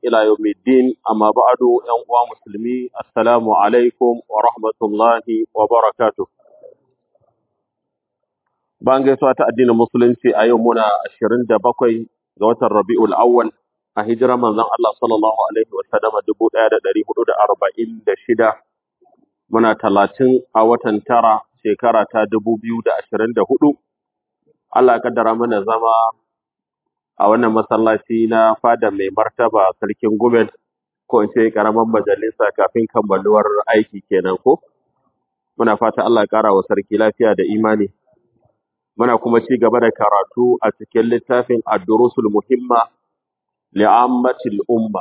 إلى يوم الدين أما بعد أنواع مسلمي السلام عليكم ورحمة الله وبركاته Bayan gaisuwa ta addinin Musulunci a yau muna 27 ga watan Rabi'ul Awwal a hijirar manzon Allah sallallahu alaihi wasallam 1446 muna 30 a watan tara shekara ta 2024 Allah ya kaddara mana zama a wannan masallaci na fada mai martaba sarkin Gumel ko in ce karamar majalisa kafin kammaluwar aiki kenan ko muna fata Allah ya kara wa sarki lafiya da imani muna kuma ci gaba da karatu a cikin littafin ad-durusul muhimma li'ammatil umma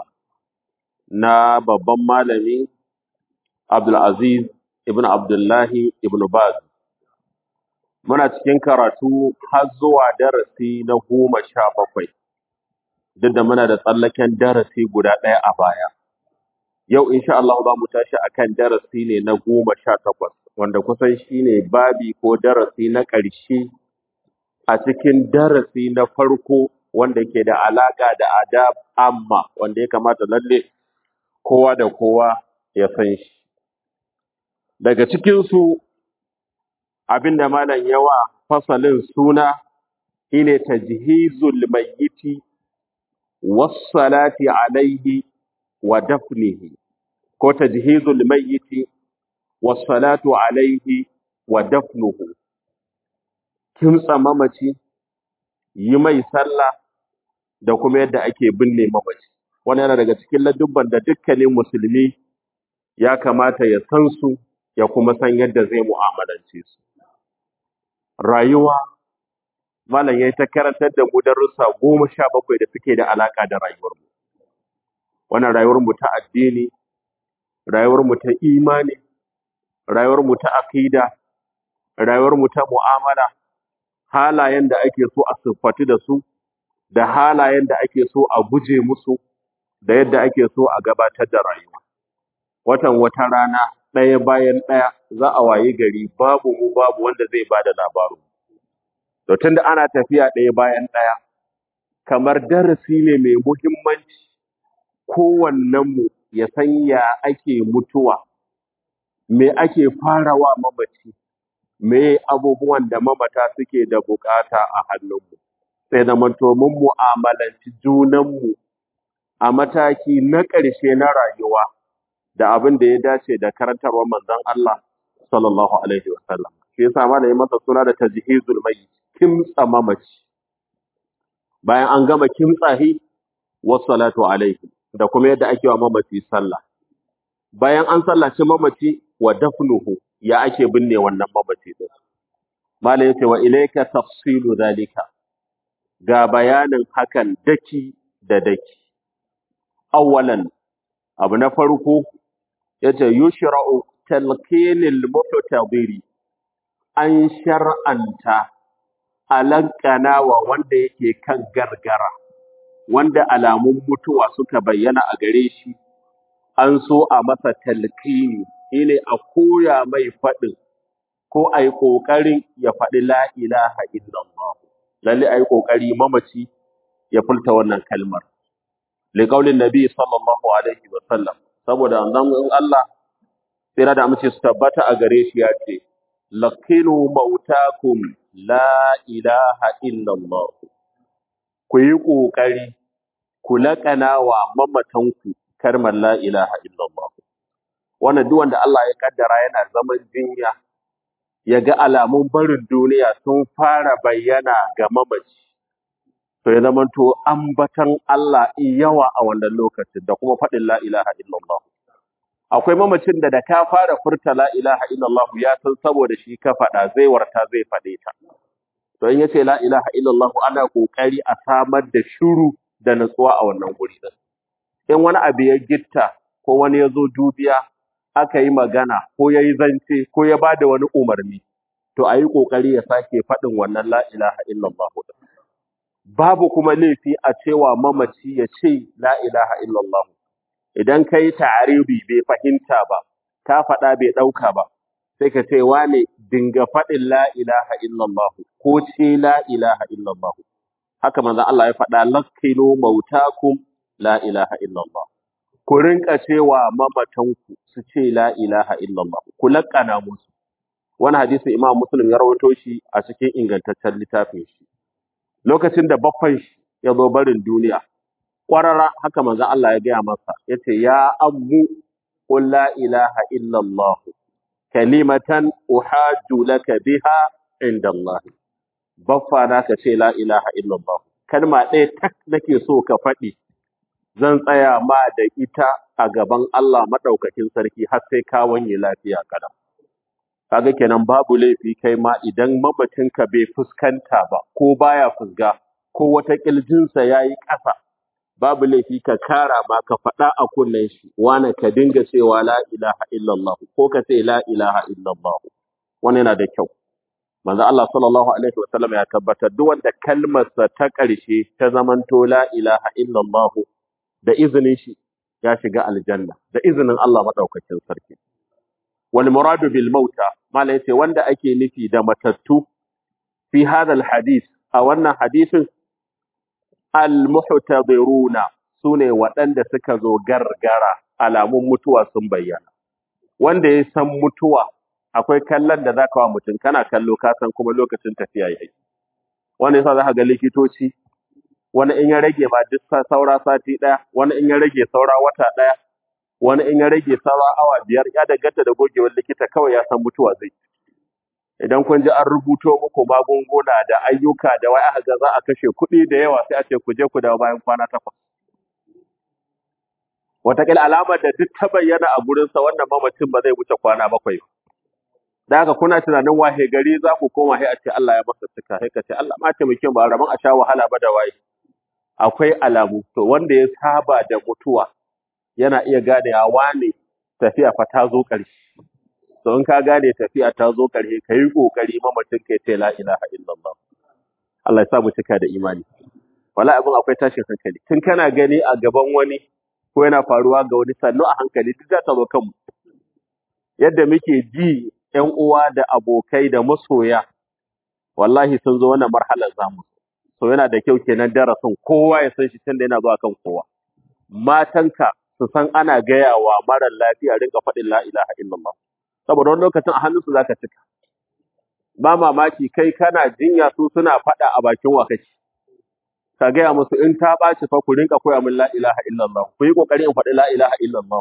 na babban malami Abdul Aziz ibn Abdullahi ibn Baz muna cikin karatu har zuwa darasi na goma sha bakwai duk da muna da tsallaken darasi guda ɗaya a baya yau insha Allah za mu tashi akan darasi ne na goma sha takwas wanda kusan shine babi ko darasi na ƙarshe a cikin darasi na farko wanda ke da alaƙa da adab amma wanda ya kamata lalle kowa da kowa ya san shi daga cikinsu abinda malam yawa fasalin suna shine tajhizul mayyiti was-salati alaihi wa dafnihi ko tajhizul mayyiti was-salatu alaihi wa dafnuhu kimtsa mamaci yi mai sallah da kuma yadda ake binne mamaci wannan yana daga cikin ladubban da dukkanin musulmi ya kamata ya san su ya kuma san yadda zai mu'amalance su rayuwa malam yayi ta karantar da mu darussa goma sha bakwai da suke da alaka da rayuwar mu wannan rayuwar mu ta addini rayuwar mu ta imani rayuwar mu ta aqida rayuwar mu ta mu'amala halayen da ake so a siffatu da su da halayen da ake so a guje musu da yadda ake so a gabatar da rayuwa watan wata rana ɗaya bayan ɗaya za a wayi gari babu mu babu wanda zai bada labarin to tunda ana tafiya ɗaya bayan ɗaya kamar darasi ne mai muhimmanci kowannen mu ya san ya ake mutuwa me ake farawa mamaci me abubuwan da mamata suke da bukata a hannunmu sai da manto mun mu'amalanci junanmu a mataki na ƙarshe na rayuwa da abin da ya dace da karantarwar manzon Allah sallallahu alaihi wasallam shi yasa malai masa suna da tajhizul mayyit kimtsa mamaci bayan an gama kimtsahi wassalatu alaihi da kuma yadda ake wa mamaci sallah bayan an sallaci mamaci wa dafnuhu ya ake binne wannan mamaci din malai yace wa ilayka tafsilu zalika ga bayanin hakan daki da daki awwalan abu na farko yace yushra'u talqinil muhtadiri an shar'anta alankana wa wanda yake kan gargara wanda alamun mutuwa suka bayyana a gare shi an so a masa talqini shine a koya mai faɗin ko a yi ƙoƙarin ya faɗi la ilaha illallah lalle a yi ƙoƙari mamaci ya furta wannan kalmar liƙaulin nabi sallallahu alaihi wa sallam saboda annabi Allah tsira da amince su tabbata a gare shi ya ce laqinu mautakum la ilaha illallah ku yi ƙoƙari ku laƙana wa mamatanku kalmar la ilaha illallah wannan duk wanda Allah ya kaddara yana zaman jinya ya ga alamun barin duniya sun fara bayyana ga mamaci to ya zama to ambatan Allah in yawa a wannan lokacin da kuma faɗin la ilaha illallah akwai mamacin da da ka fara furta la ilaha illallah ya san saboda shi ka faɗa zai warta zai faɗe ta to in yace la ilaha illallah ana kokari a samar da shiru da natsuwa a wannan guri din in wani abu ya gitta ko wani ya zo dubiya aka yi magana ko ya yi zance ko ya ba da wani umarni to a yi ƙoƙari ya sake faɗin wannan la ilaha illallah din babu kuma laifi a cewa mamaci ya ce la ilaha illallah idan kai ta'aribi bai fahimta ba ka faɗa bai ɗauka ba sai ka ce wane dinga faɗin la ilaha illallah ko ce la ilaha illallah haka manzon Allah ya faɗa lakinu mautakum la ilaha illallah ku rinka cewa mamatanku su ce la ilaha illallah ku laƙana musu wani hadisi imam muslim ya rawaito shi a cikin ingantaccen littafin shi lokacin da baffan shi ya zo barin duniya ƙwarara haka manzon Allah ya gaya masa yace ya ammu qul la ilaha illallah kalimatan uhajju laka biha inda Allah baffa na ka ce la ilaha illallah kalma ɗaya tak nake so ka faɗi zan tsaya ma da ita a gaban Allah madaukakin sarki har sai ka wanye lafiya kada kaga kenan babu laifi kai ma idan mamacinka bai fuskanta ba ko baya fusga ko wata kiljinsa yayi ƙasa babu laifi ka kara ma ka faɗa a kunnen shi wane ka dinga cewa la ilaha illallah ko ka ce la ilaha illallah wannan yana da kyau manzo Allah sallallahu alaihi wa sallam ya tabbatar duk wanda kalmarsa ta ƙarshe ta zamanto la ilaha illallah da izinin shi ya shiga aljanna da izinin Allah madaukakin sarki wal muradu bil mauta mala yace wanda ake nufi da matattu fi hadha al hadith a wannan hadisin al muhtadiruna sune waɗanda suka zo gargara alamun mutuwa sun bayyana wanda ya san mutuwa akwai kallon da zaka wa mutum kana kallo ka san kuma lokacin tafiya yayi wanda yasa zaka ga likitoci wani in ya rage ma duk sa- saura sati ɗaya, wani in ya rage saura wata ɗaya, wani in ya rage saura awa biyar, ya danganta da gogewar likita kawai ya san mutuwa zai. Idan kun ji an rubuto muku magunguna da ayyuka da wai aka ga za a kashe kuɗi da yawa sai a ce ku je ku dawo bayan kwana takwas. Wataƙila alamar da duk ta bayyana a gurinsa wannan mamacin ba zai wuce kwana bakwai ba. Da haka kuna tunanin wahe gari za ku koma sai a ce Allah ya masa cika, sai ka ce Allah ma taimake mu ba rabon a sha wahala ba da waye. akwai alamu to wanda ya saba da mutuwa yana iya gane ya wane tafiya fa ta zo ƙarshe to in ka gane tafiya ta zo ƙarshe ka yi ƙoƙari mamacin ka ce la ilaha illallah Allah ya sa mu cika da imani wala abin akwai tashin hankali tun kana gani a gaban wani ko yana faruwa ga wani sannu a hankali duk za ta zo kanmu yadda muke ji ƴan uwa da abokai da masoya wallahi sun zo wannan marhalar zamu so yana da kyau kenan darasin kowa ya san shi tunda yana zuwa kan kowa matanka su san ana gaya wa mara lafiya rinka faɗin la ilaha illallah saboda wani lokacin a hannunsu zaka cika ba mamaki kai kana jinya su suna faɗa a bakin wa kake ka gaya musu in ta ɓaci fa ku rinka koya min la ilaha illallah ku yi ƙoƙari in faɗi la ilaha illallah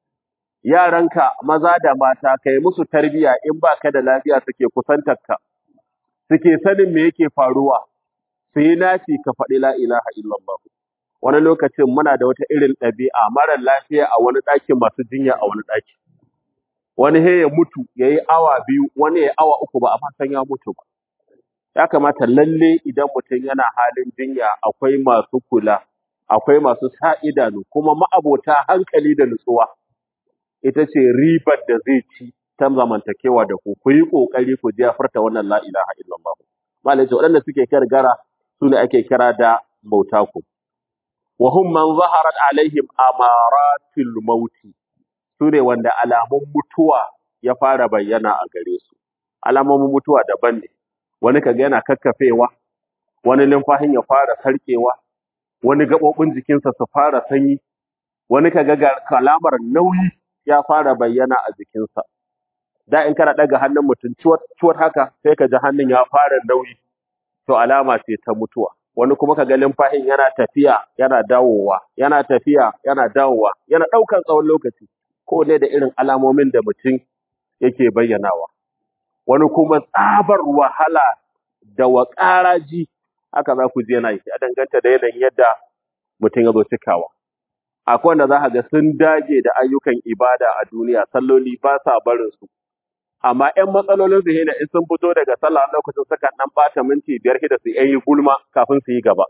yaranka maza da mata kai musu tarbiya in baka da lafiya suke kusantarka suke sanin me yake faruwa su yi naci ka faɗi la ilaha illallah wani lokacin muna da wata irin ɗabi'a mara lafiya a wani ɗakin masu jinya a wani ɗaki wani he ya mutu ya yi awa biyu wani ya yi awa uku ba a san ya mutu ba ya kamata lalle idan mutum yana halin jinya akwai masu kula akwai masu sa idanu kuma ma'abota hankali da nutsuwa ita ce ribar da zai ci ta zamantakewa da ku ku yi ƙoƙari ku je furta wannan la ilaha illallah malai ce waɗanda suke gargara su ne ake kira da bautaku. Wa hum man zaharat alaihim amaratul mauti su ne wanda alamun mutuwa ya fara bayyana a gare su. Alamomin mutuwa daban ne, wani kaga yana kakkafewa, wani numfashin ya fara sarkewa, wani gaɓoɓin jikinsa su fara sanyi, wani kaga ga kalamar nauyi ya fara bayyana a jikinsa. Da in kana ɗaga hannun mutum ciwat haka sai ka ji hannun ya fara nauyi. to alama ce ta mutuwa wani kuma kaga limfahin yana tafiya yana dawowa yana tafiya yana dawowa yana ɗaukan tsawon lokaci ko ne da irin alamomin da mutum yake bayyanawa wani kuma tsabar wahala da waƙaraji haka za ku ji yana yi a danganta da yanayin yadda mutum ya zo cikawa akwai wanda za ka ga sun dage da ayyukan ibada a duniya salloli ba sa barin su amma ƴan matsalolin su ne in sun fito daga sallah lokacin suka dan bata minti biyar da su yi gulma kafin su yi gaba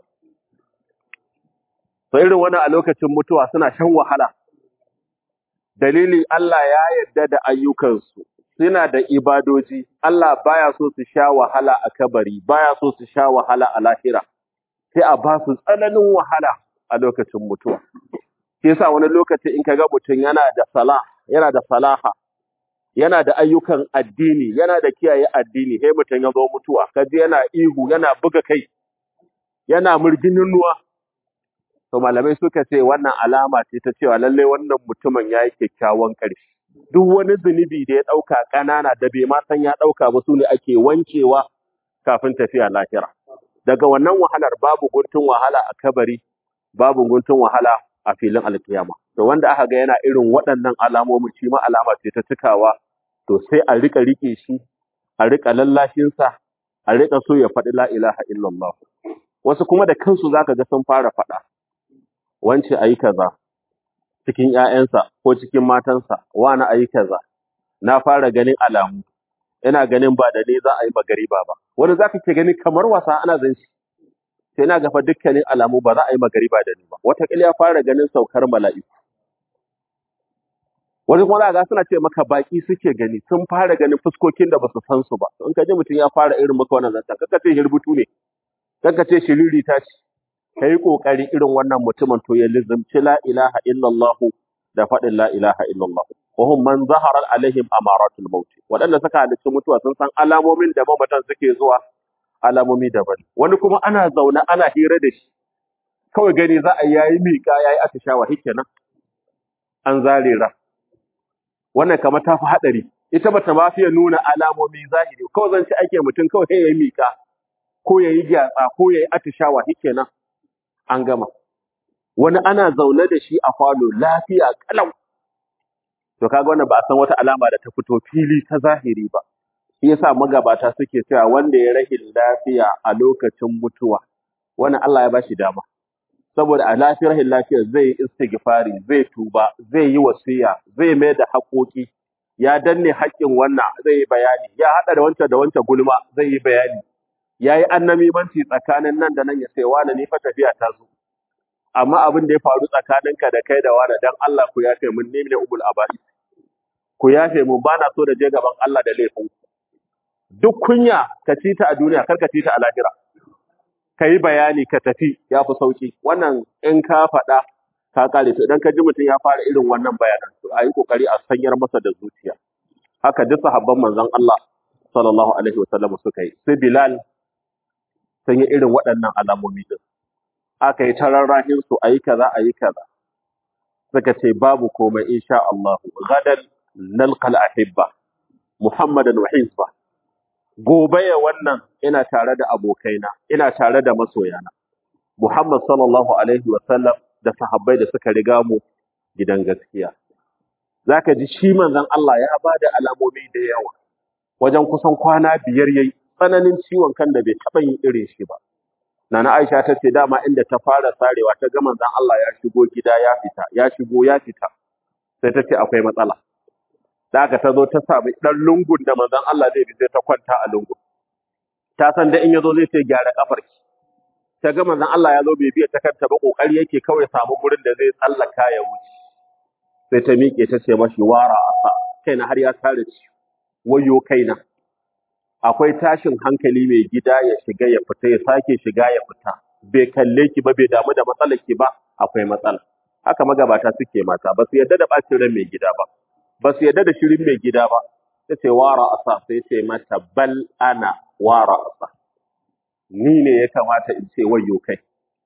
to irin wannan a lokacin mutuwa suna shan wahala dalili Allah ya yarda da ayyukansu suna da ibadoji Allah baya so su sha wahala a kabari baya so su sha wahala a lahira sai a ba su tsananin wahala a lokacin mutuwa shi yasa wani lokaci in kaga mutum yana da salah yana da salaha yana da ayyukan addini yana da kiyaye addini sai mutum ya zo mutuwa kaji yana ihu yana buga kai yana murginin nuwa to malamai suka ce wannan alama ce ta cewa lalle wannan mutumin ya yi kyakkyawan ƙarshe duk wani zunubi da ya ɗauka ƙanana da bai ma san ya ɗauka ba su ne ake wankewa kafin tafiya lahira daga wannan wahalar babu guntun wahala a kabari babu guntun wahala a filin alkiyama to wanda aka ga yana irin waɗannan alamomin shi ma alama ce ta cikawa to sai a rika rike shi a rika lallashin sa a rika so ya faɗi la ilaha illallah wasu kuma da kansu zaka ga sun fara faɗa wance ayi kaza cikin ƴaƴansa ko cikin matansa wani ayi kaza na fara ganin alamu ina ganin ba da ni za a yi magariba ba wani zaka ke gani kamar wasa ana zan shi sai na gafa dukkanin alamu ba za a yi magariba da ni ba wataƙila ya fara ganin saukar mala'iku wani kuma za ga suna ce maka baki suke gani sun fara ganin fuskokin da basu san su ba in ka ji mutum ya fara irin maka wannan zanta kaka ce hirbutu ne kaka ce shiriri ta ce kai kokari irin wannan mutumin to ya lizimci la ilaha illallah da faɗin la ilaha illallah wa hum man zahara alaihim amaratul maut waɗanda suka halicci mutuwa sun san alamomin da mamatan suke zuwa alamomi daban wani kuma ana zaune ana hira da shi kawai gani za a yayi miƙa yayi atishawa hikenan an zare ra wannan kamar ta fi haɗari ita bata ma fiye nuna alamomi zahiri kawai zan ci ake mutum kawai sai ya yi miƙa ko ya yi gyatsa ko ya yi atishawa shikenan an gama wani ana zaune da shi a falo lafiya kalau to kaga wannan ba a san wata alama da ta fito fili ta zahiri ba shi yasa magabata suke cewa wanda ya rahin lafiya a lokacin mutuwa wannan Allah ya bashi dama saboda a lafiyar rahin lafiya zai yi istighfari zai tuba zai yi wasiya zai mai da haƙoƙi ya danne haƙƙin wannan zai yi bayani ya haɗa da wancan da wancan gulma zai yi bayani ya yi annamimanci tsakanin nan da nan ya sai wani ni fa tafiya ta zo amma abin da ya faru tsakaninka da kai da wani dan Allah ku yafe mun ne ne ubul abai ku yafe mun bana so da je gaban Allah da laifin duk kunya ka ci ta a duniya kar ka ci ta a lahira ka yi bayani ka tafi ya fi sauki wannan in ka faɗa ka kare to idan ka ji mutum ya fara irin wannan bayanan to a yi kokari a sanyar masa da zuciya haka duk sahabban manzon Allah sallallahu alaihi wasallam suka yi sai Bilal sun yi irin waɗannan alamomi din aka yi tararrahin su ayi kaza ayi kaza suka ce babu komai insha Allah gadan nalqal ahibba muhammadan wa hizba gobe ya wannan ina tare da abokaina ina tare da masoyana Muhammad sallallahu alaihi wa sallam da sahabbai da suka riga mu gidan gaskiya zaka ji shi manzon Allah ya bada alamomi da yawa wajen kusan kwana biyar yayi tsananin ciwon kan da bai taba yin irin shi ba Nana Aisha ta ce dama inda ta fara sarewa ta ga manzon Allah ya shigo gida ya fita ya shigo ya fita sai ta ce akwai matsala da aka ta zo ta sami ɗan lungun da manzon Allah zai bi sai ta kwanta a lungun. Ta san da in ya zo zai ce gyara kafar ki. Ta ga manzon Allah ya zo bai biya ta kanta ba kokari yake kawai samu gurin da zai tsallaka ya wuce. Sai ta miƙe ta ce mashi wara asa kaina har ya tare ci. Wayo kaina. Akwai tashin hankali mai gida ya shiga ya fita ya sake shiga ya fita. Bai kalle ki ba bai damu da matsalar ki ba akwai matsala. Haka magabata suke mata ba su yarda da ɓacin ran mai gida ba. ba su yarda da shirin mai gida ba ta ce wara asa sai ce mata bal ana wara asa ni ne ya kamata in ce wayo kai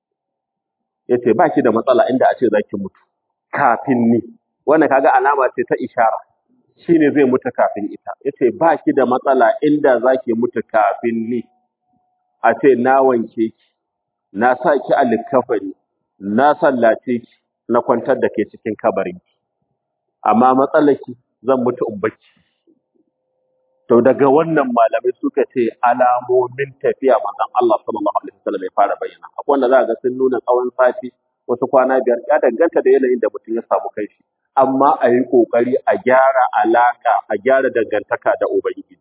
ya ce ba ki da matsala inda a ce za ki mutu kafin ni wannan kaga alama ce ta ishara shi ne zai mutu kafin ita ya ce ba ki da matsala inda za ki mutu kafin ni a ce na wanke ki na sa ki a likkafani na sallace ki na kwantar da ke cikin kabarinki amma matsalaki zan mutu in bacci to daga wannan malamai suka ce alamomin tafiya manzon Allah sallallahu alaihi wasallam ya fara bayyana akwai wanda za ga sun nuna tsawon sati wasu kwana biyar ya danganta da yanayin da mutum ya samu kai shi amma a yi kokari a gyara alaka a gyara dangantaka da ubangiji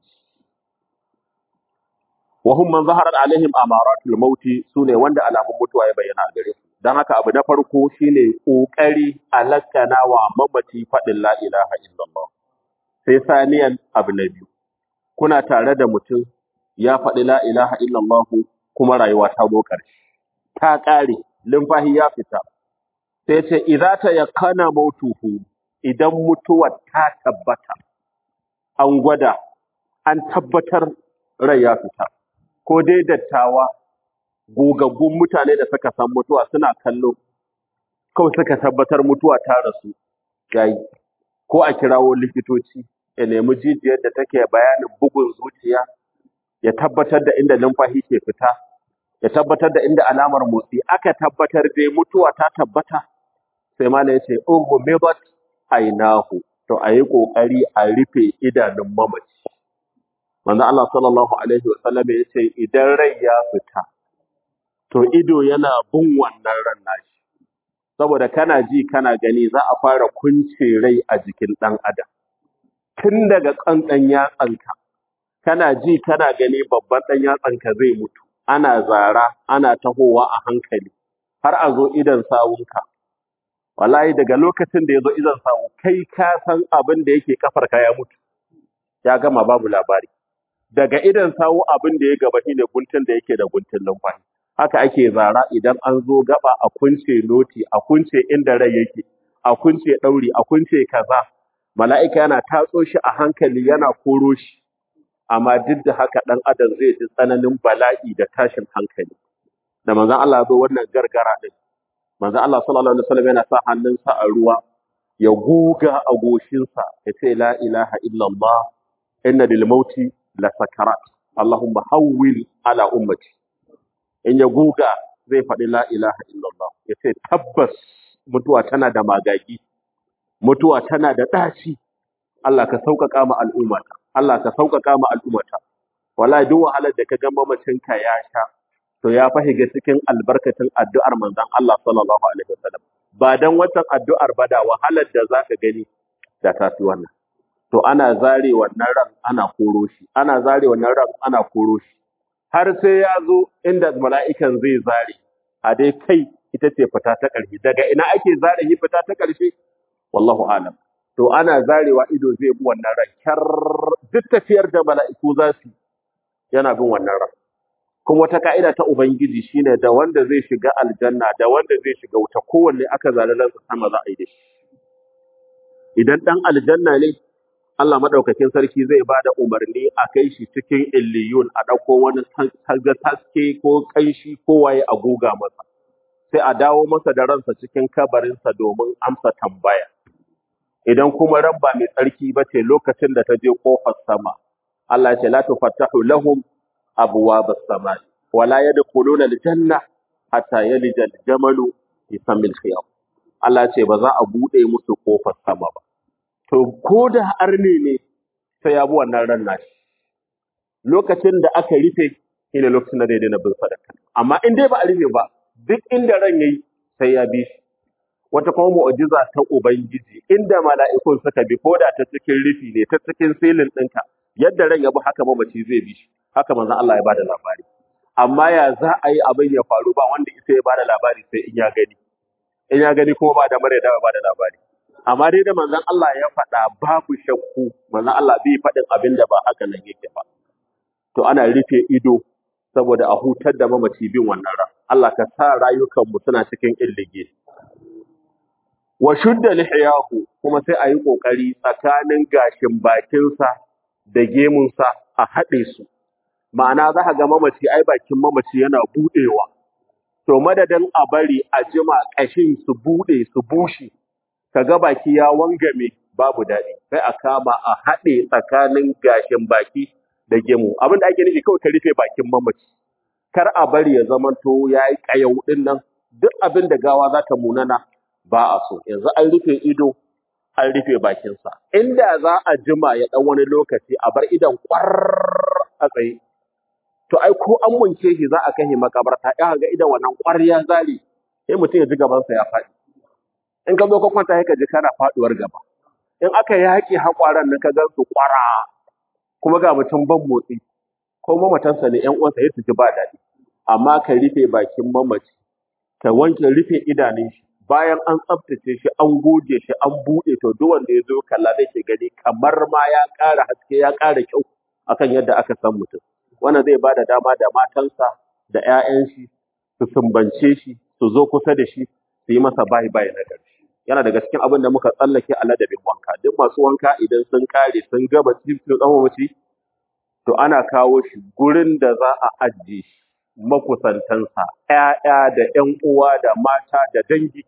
wa hum man zaharat alaihim amaratul mauti sune wanda alamun mutuwa ya bayyana a gare su dan haka abu na farko shine kokari alakana wa mamaci fadin la ilaha illallah sai saniyan abu na biyu kuna tare da mutum ya faɗi la ilaha illallah kuma rayuwa ta zo ƙarshe ta ƙare limfahi ya fita sai ce idza ta yakana mautuhu idan mutuwar ta tabbata an gwada an tabbatar rai ya fita ko dai dattawa gogaggun mutane da suka san mutuwa suna kallo kawai suka tabbatar mutuwa ta rasu yayi ko a kirawo likitoci ya nemi jijiyar da take bayanin bugun zuciya ya tabbatar da inda numfashi ke fita ya tabbatar da inda alamar motsi aka tabbatar dai mutuwa ta tabbata sai malam ya ce ughmidat ainahu to ayi kokari a rufe idanun mamaci manzo Allah sallallahu alaihi wasallam ya ce idan rai ya fita to ido yana bin wannan ran nashi saboda kana ji kana gani za a fara kunce rai a jikin dan adam tun daga kankan yatsanka kana ji kana gani babban dan yatsanka zai mutu ana zara ana tahowa a hankali har a zo idan sawunka wallahi daga lokacin da ya zo idan sawu kai ka san abin da yake kafarka ya mutu ya gama babu labari daga idan sawu abin da ya gaba shine guntun da yake da guntun numfashi haka ake zara idan an zo gaba a kunce noti a kunce inda rai yake a kunce dauri a kunce kaza mala'ika yana tatso shi a hankali yana koro shi amma duk da haka dan adam zai ji tsananin bala'i da tashin hankali da manzon Allah ya zo wannan gargara din manzon Allah sallallahu alaihi wasallam yana sa hannunsa a ruwa ya goga a goshinsa ya ce la ilaha illallah inna lil mauti la sakarat allahumma hawwil ala ummati in ya goga zai faɗi la ilaha illallah ya ce tabbas mutuwa tana da magagi mutuwa tana da ɗaci Allah ka sauƙaƙa ma al'ummata Allah ka sauƙaƙa ma al'ummata wallahi duk wahalar da ka ga mamacinka ya sha to ya fahiga cikin albarkacin addu'ar manzon Allah sallallahu alaihi wasallam ba dan watan addu'ar ba da wahalar da zaka gani da ta fi wannan to ana zare wannan ran ana koro shi ana zare wannan ran ana koro shi har sai ya zo inda mala'ikan zai zare a dai kai ita ce fita ta ƙarshe daga ina ake zare yi fita ta ƙarshe wallahu alam to ana zarewa ido zai bi wannan ran kyar duk tafiyar da mala'iku za su yi, yana bin wannan ran kuma wata ka'ida ta ubangiji shine da wanda zai shiga aljanna da wanda zai shiga wuta kowanne aka zare ransa sama za a yi da shi idan dan aljanna ne Allah madaukakin sarki zai ba da umarni a kai shi cikin illiyun a ɗauko wani taga taske ko kanshi ko waye a goga masa sai a dawo masa da ransa cikin kabarinsa domin amsa tambaya idan kuma ran ba mai tsarki ba ce lokacin da ta je kofar sama Allah ya ce la tufattahu lahum abwabas samai wala yadkhuluna aljanna hatta yalija aljamalu fi samil khiyam Allah ya ce ba za a bude musu kofar sama ba to ko da arne ne sai ya bi wannan ran nashi lokacin da aka rufe shine lokacin da zai daina bin sadaka amma in dai ba a rufe ba duk inda ran yayi sai ya bi shi wata kuma mu'jiza ta ubangiji inda mala'ikun suka bi ko da ta cikin rufi ne ta cikin silin ɗinka yadda ran ya bi haka mamaci zai bi shi haka manzon Allah ya bada labari amma ya za a yi abin ya faru ba wanda isa ya bada labari sai in ya gani in ya gani kuma ba da mare da ba da labari amma dai da manzon Allah ya faɗa babu shakku manzon Allah bai faɗin abin da ba haka nan yake ba to ana rufe ido saboda a hutar da mamaci bin wannan ran Allah ka sa rayukanmu suna cikin illige wa shudda lihiyahu kuma sai a yi kokari tsakanin gashin bakinsa da gemunsa a haɗe su ma'ana za ka ga mamaci ai bakin mamaci yana buɗewa to madadin a bari a jima ƙashin su buɗe su bushe ka ga baki ya wangame babu daɗi sai a kama a haɗe tsakanin gashin baki da gemu abin da ake nufi kawai ka rufe bakin mamaci kar a bari ya zamanto ya yi ƙayau ɗin nan duk abin da gawa za ta munana ba a so yanzu an rufe ido an rufe bakinsa inda za a jima ya ɗan wani lokaci a bar idon ƙwar a tsaye to ai ko an munce shi za a kai makabarta ya ga idan wannan ƙwar ya zare sai mutum ya ji gabansa ya faɗi in ka zo ka kwanta sai ka ji kana faɗuwar gaba in aka yaƙi haƙwaran nan ka gan su ƙwara kuma ga mutum ban motsi ko mamatansa ne ƴan uwansa ya su ji ba daɗi amma ka rufe bakin mamaci ka wanke rufe idanun shi bayan an tsaftace shi an goge shi an buɗe to duk wanda ya zo kalla zai ke gani kamar ma ya ƙara haske ya ƙara kyau akan yadda aka san mutum wannan zai ba da dama da matansa da 'ya'yan shi su sumbance shi su zo kusa da shi su yi masa bayi bayi na ƙarshe yana daga cikin abin da muka tsallake a ladabin wanka duk masu wanka idan sun kare sun gama cikin tsawon mace to ana kawo shi gurin da za a ajiye shi makusantansa, ‘ya'ya da ‘yan uwa da mata da dangi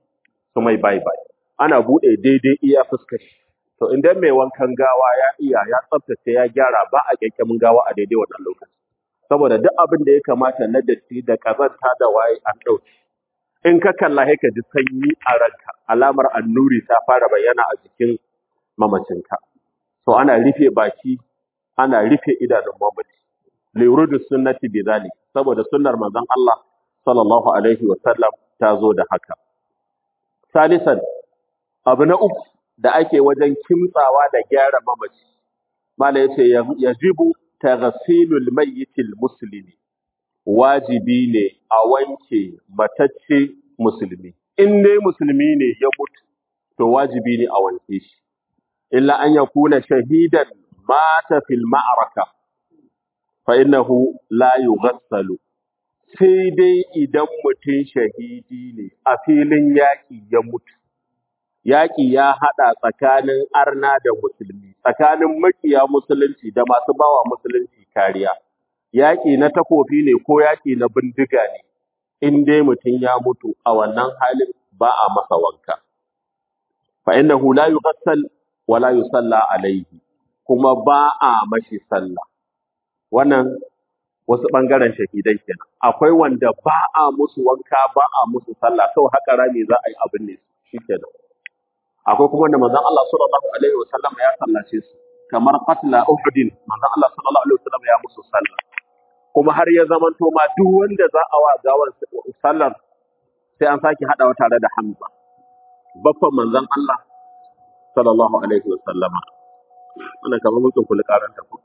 su mai bai bai ana bude daidai iya fuskar shi to idan mai wankan gawa ya iya ya tsaftace ya gyara ba a kyakkyamin gawa a daidai wannan lokaci saboda duk abin da ya kamata na datti da kazanta da waye an dauke in ka kalla sai ka ji sanyi a ranka alamar annuri ta fara bayyana a jikin mamacinka so ana rufe baki ana rufe idanun mamaci lirudu sunnati bidhalik saboda sunnar manzon Allah sallallahu alaihi wa sallam ta zo da haka salisan abu na uku da ake wajen kimtsawa da gyara mamaci mala yace yajibu taghsilul mayyitil muslimi wajibi ne a wanke matacce musulmi in dai musulmi ne ya mutu to wajibi ne a wanke shi illa an yakuna shahidan mata fil ma'raka fa innahu la yughassalu sai dai idan mutum shahidi ne a filin yaƙi ya mutu yaƙi ya haɗa tsakanin arna da musulmi tsakanin makiya musulunci da masu bawa musulunci kariya yaƙi na takofi ne ko yaƙi na bindiga ne in dai mutum ya mutu a wannan halin ba a masa wanka fa innahu la yughassal wa la yusalla alaihi kuma ba a mashi sallah wannan wasu ɓangaren shahidai kenan akwai wanda ba a musu wanka ba a musu sallah kawai haka rami za a yi abin ne shi kenan akwai kuma wanda manzon Allah sallallahu alaihi wasallam ya sallace su kamar qatla uhudin manzon Allah sallallahu alaihi wasallam ya musu sallah kuma har ya zamanto ma duk wanda za a wa gawar sallar sai an sake hadawa tare da Hamza baffan manzon Allah sallallahu alaihi wasallama wannan kamar mutum kullu karanta ko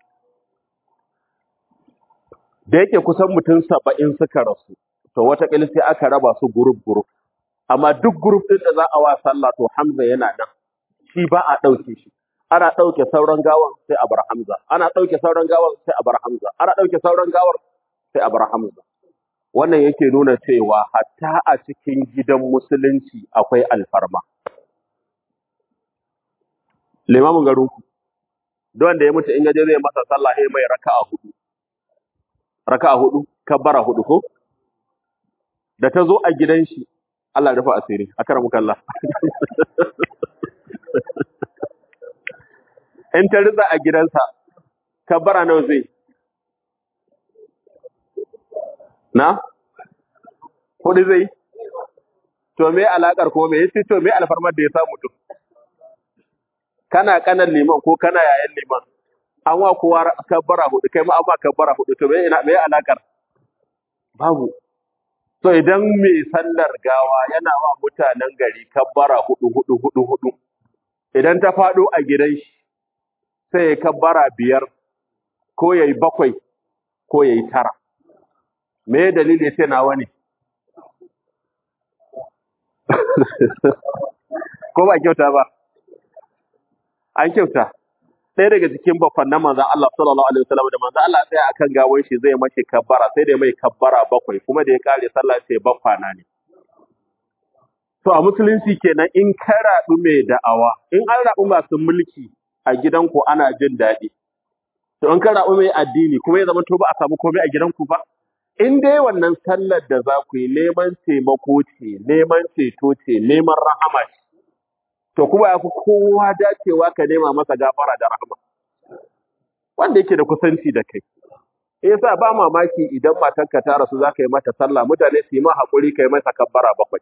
da yake kusan mutum saba'in suka rasu to wataƙila sai aka raba su gurup gurup amma duk gurup ɗin da za a wa sallah to Hamza yana nan shi ba a ɗauke shi ana ɗauke sauran gawan sai a bar Hamza ana ɗauke sauran gawan sai a bar Hamza ana ɗauke sauran gawar sai a bar Hamza wannan yake nuna cewa hatta a cikin gidan musulunci akwai alfarma limamin garinku duk wanda ya mutu in yaje zai masa sallah sai mai raka'a hudu raka'a hudu kabbara hudu ko da ta zo a gidan shi Allah ya rufa asiri akramuka Allah in ta riza a gidansa kabbara nawa zai na hudu zai to me alakar ko me yace to me alfarmar da ya samu to kana kanan liman ko kana yayan liman an wa kowa kabbara hudu kai ma an ma kabbara hudu to me ina me alakar babu to idan mai sallar gawa yana wa mutanen gari kabbara hudu hudu hudu hudu idan ta fado a gidan shi sai ya kabbara biyar ko yayi bakwai ko yayi tara me dalili sai nawa ne ko ba kyauta ba an kyauta ɗaya daga cikin bakwan na manzan Allah sallallahu alaihi wasallam da manzan Allah sai akan gawon shi zai mashi kabbara sai da mai kabbara bakwai kuma da ya kare sallah sai bakwana ne to a musulunci kenan in ka raɗu mai da'awa in an raɗu masu mulki a gidanku ana jin daɗi to in ka raɗu mai addini kuma ya zama to ba a samu komai a gidanku ba in dai wannan sallar da za ku yi neman taimako ce neman ceto ce neman rahama ce to kuma ya fi kowa dacewa ka nema masa gafara da rahama wanda yake da kusanci da kai yasa ba mamaki idan matarka ta rasu za ka yi mata sallah mutane su yi ma haƙuri ka yi mata kabbara bakwai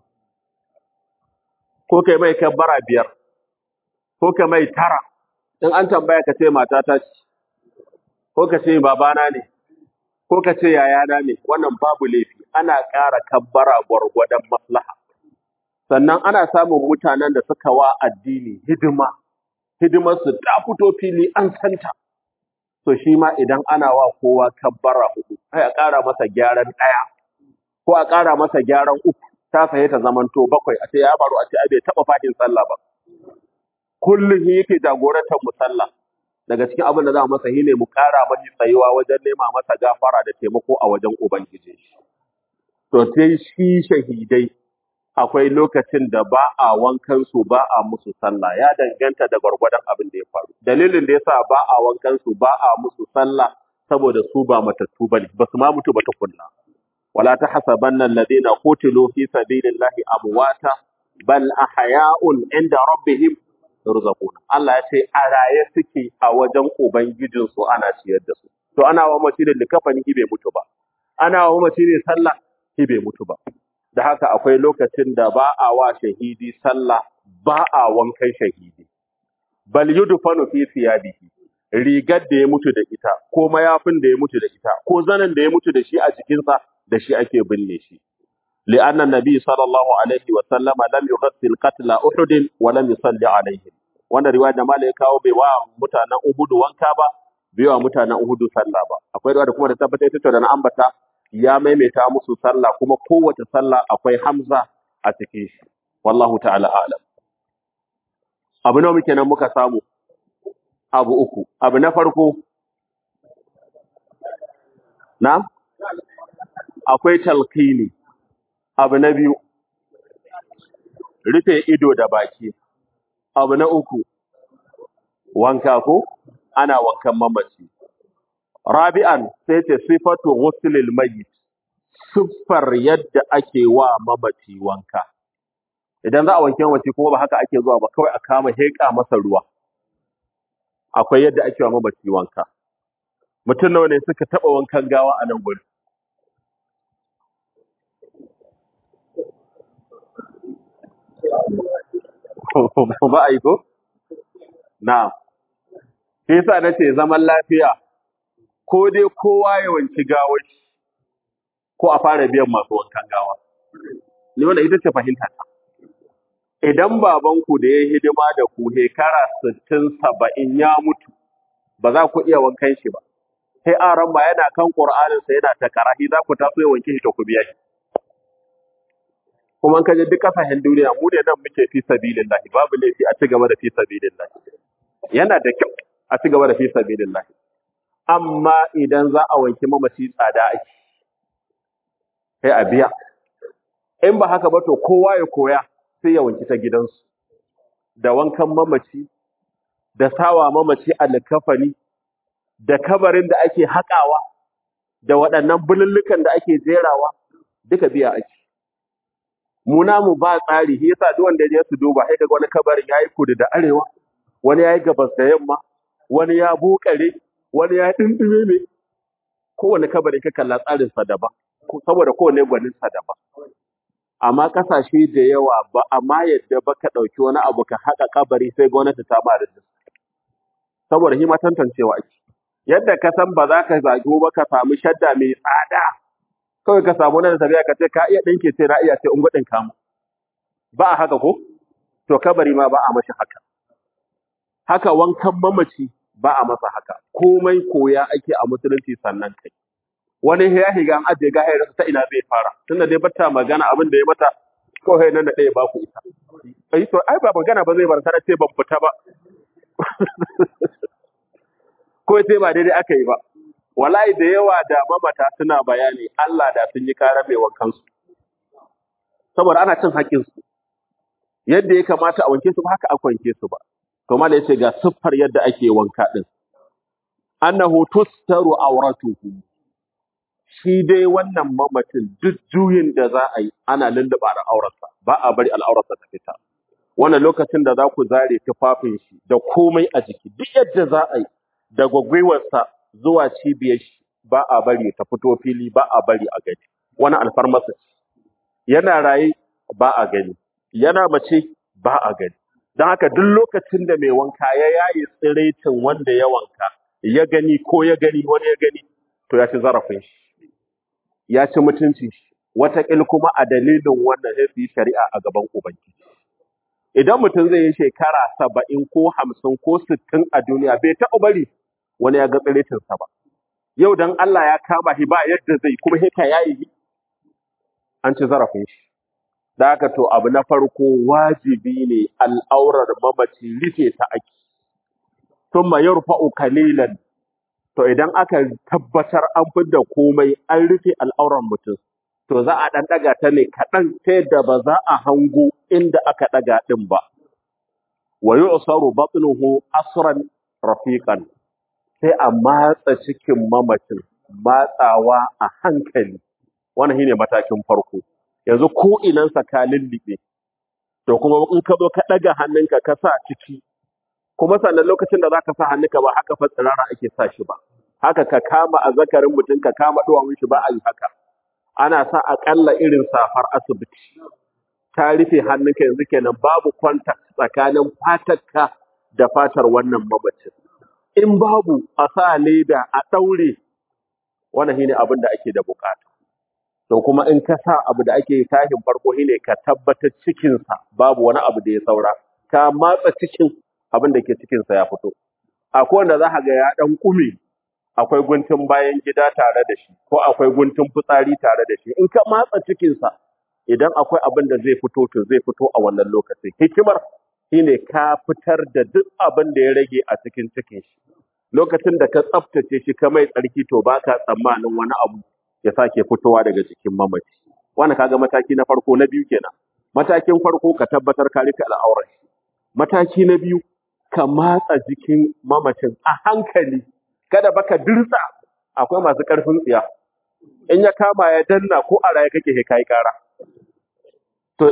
ko ka yi mai kabbara biyar ko ka mai tara in an tambaya ka ce matata ce ko ka ce babana ne ko ka ce yayana ne wannan babu laifi ana ƙara kabbara gwargwadon maslaha sannan ana samun mutanen da suka wa addini hidima hidimarsu ta fito fili an santa to shi ma idan ana wa kowa kabbara hudu sai a ƙara masa gyaran ɗaya ko a ƙara masa gyaran uku ta saye ta zamanto bakwai a ce ya baro a ce ai bai taɓa fadin sallah ba kullum shi yake jagorantar mu sallah daga cikin abin da za mu masa shi ne mu ƙara mashi tsayuwa wajen nema masa gafara da taimako a wajen ubangiji to sai shi shahidai akwai lokacin da ba a wankan su ba a musu sallah ya danganta da gwargwadon abin da ya faru dalilin da yasa ba a wankan su ba a musu sallah saboda su ba matattu bane ba su ma mutu ba tukunna wala tahsabanna alladhina qutilu fi sabilillahi amwata bal ahya'un inda rabbihim yurzaqun Allah ya ce a raye suke a wajen ubangijin su ana ciyar da su to ana wa mace da likafani bai mutu ba ana wa mace ne sallah bai mutu ba da haka akwai lokacin da ba a wa shahidi sallah ba a wankan shahidi bal yudfanu fi thiyabihi rigar da ya mutu da ita ko mayafin da ya mutu da ita ko zanen da ya mutu da shi a jikinsa da shi ake binne shi لأن النبي صلى الله عليه وسلم لم يغسل قتل أحد ولم يصلي عليهم wannan riwaya da malai kawo bai wa mutanen Uhud wanka ba bai wa mutanen Uhud sallah ba akwai riwaya da kuma da tabbatar ita da na ambata ya maimaita musu sallah kuma kowace sallah akwai Hamza a cikin shi wallahu ta'ala a'lam abu nawa muke nan muka samu abu uku abu na farko na akwai talqini abu na biyu rufe ido da baki abu na uku wanka ko ana wankan mamaci rabi'an sai ce sifatu ghuslil mayyit siffar yadda ake wa mamaci wanka idan za a wanke mamaci kuma ba haka ake zuwa ba kawai a kama heƙa masa ruwa akwai yadda ake wa mamaci wanka mutum nawa ne suka taɓa wankan gawa a nan gurin ba a yi ko? Na. Shi yasa na ce zaman lafiya, ko dai kowa ya wanki gawar shi, ko a fara biyan masu wankan gawa. Ni wanda ita ce fahimta ta. Idan babanku da ya yi hidima da ku shekara sittin saba'in ya mutu, ba za ku iya wankan shi ba. Sai aran ba yana kan Ƙur'aninsa yana ta karahi za ku taso ya wanke shi ta ku biya shi. kuma ka je duk kasashen duniya mu ne nan muke fi sabilillahi babu laifi a ci gaba da fi sabilillahi yana da kyau a ci gaba da fi sabilillahi amma idan za a wanki mamaci tsada ake sai a biya in ba haka ba to kowa ya koya sai ya wanki ta gidansu da wankan mamaci da sawa mamaci alkafani da kabarin da ake haƙawa da waɗannan bulullukan da ake jerawa duka biya ake mu namu ba tsari shi yasa duk wanda ya su duba sai kaga wani kabarin yayi kudu da arewa wani yayi gabas da yamma wani ya bukare wani ya dindime ne kowane kabarin ka kalla tsarin sa daban ko- saboda kowane gwanin sa daban amma kasashe da yawa ba amma yadda ba ka dauki wani abu ka haƙa kabari sai gwamnati ta ba da saboda shi ma tantancewa ake yadda ka san ba za ka zagi ba ka samu shadda mai tsada kawai ka samu nan tafiya ka ce ka iya ɗinke sai na iya sai in gudun kamu ba a haka ko to kabari ma ba a mashi haka haka wankan mamaci ba a masa haka komai koya ake a musulunci sannan kai wani ya higa an ajiye gahayar ta ina zai fara tunda dai bata magana abin da ya mata kawai nan da ɗaya ba ku ita ai to ai ba magana ba zai bar ta ce ban fita ba ko sai ba daidai aka yi ba wallahi da yawa da mamata suna bayani Allah da sun yi kara mai wankan su saboda ana cin haƙƙin su yadda ya kamata a wanke su ba haka aka wanke su ba to mallai yace ga siffar yadda ake wanka din annahu tustaru awratuhu shi dai wannan mamacin duk juyin da za a yi ana lulluɓa al'aurarsa ba a bari al'aurarsa ta fita wannan lokacin da za ku zare tufafin shi da komai a jiki duk yadda za a yi da gwagwiwarsa zuwa cibiyar shi ba a bari ta fito fili ba a bari a gani wani alfarmasa ce yana raye ba a gani yana mace ba a gani don haka duk lokacin da mai wanka ya yayi tsiraitin wanda ya wanka ya gani ko ya gani wani ya gani to ya ci zarafin shi ya ci mutuncin shi wataƙil kuma a dalilin wannan sai su yi shari'a a gaban ubangiji idan mutum zai yi shekara saba'in ko hamsin ko sittin a duniya bai taɓa bari wani ya ga tsiritinsa ba yau dan Allah ya kama shi ba yadda zai kuma hita ya yi an ci zarafin shi da haka to abu na farko wajibi ne al'aurar mamaci rufe ta ake thumma yarfa'u qalilan to idan aka tabbatar an fidda komai an rufe al'auran mutum to za a dan daga ta ne kaɗan ta yadda ba za a hango inda aka daga din ba wa yu'saru batnuhu asran rafiqan sai a matsa cikin mamacin matsawa a hankali wannan shine matakin farko yanzu ko inansa ka lullube to kuma in ka zo ka ɗaga hannunka ka sa ciki kuma sannan lokacin da zaka sa hannunka ba haka fa tsirara ake sa shi ba haka ka kama azzakarin mutum ka kama duwawun shi ba a yi haka ana sa akalla irin safar asibiti ta rufe hannunka yanzu kenan babu contact tsakanin fatarka da fatar wannan mamacin in babu a sa leda a ɗaure wannan shine abin da ake da bukata to kuma in ka sa abu da ake tashin farko shine ka tabbatar cikinsa babu wani abu da ya saura ka matsa cikin abin da ke cikinsa ya fito akwai wanda za ka ga ya ɗan kume akwai guntun bayan gida tare da shi ko akwai guntun fitsari tare da shi in ka matsa cikinsa idan akwai abin da zai fito to zai fito a wannan lokacin hikimar shine ka fitar da duk abin da ya rage a cikin cikin shi lokacin da ka tsaftace shi ka mai tsarki to baka tsammanin wani abu ya sake fitowa daga jikin mamaci wannan kaga mataki na farko na biyu kenan matakin farko ka tabbatar ka rufe al'aurar shi mataki na biyu ka matsa jikin mamacin a hankali kada baka dirsa akwai masu karfin tsiya in ya kama ya danna ko a raye kake he kai kara to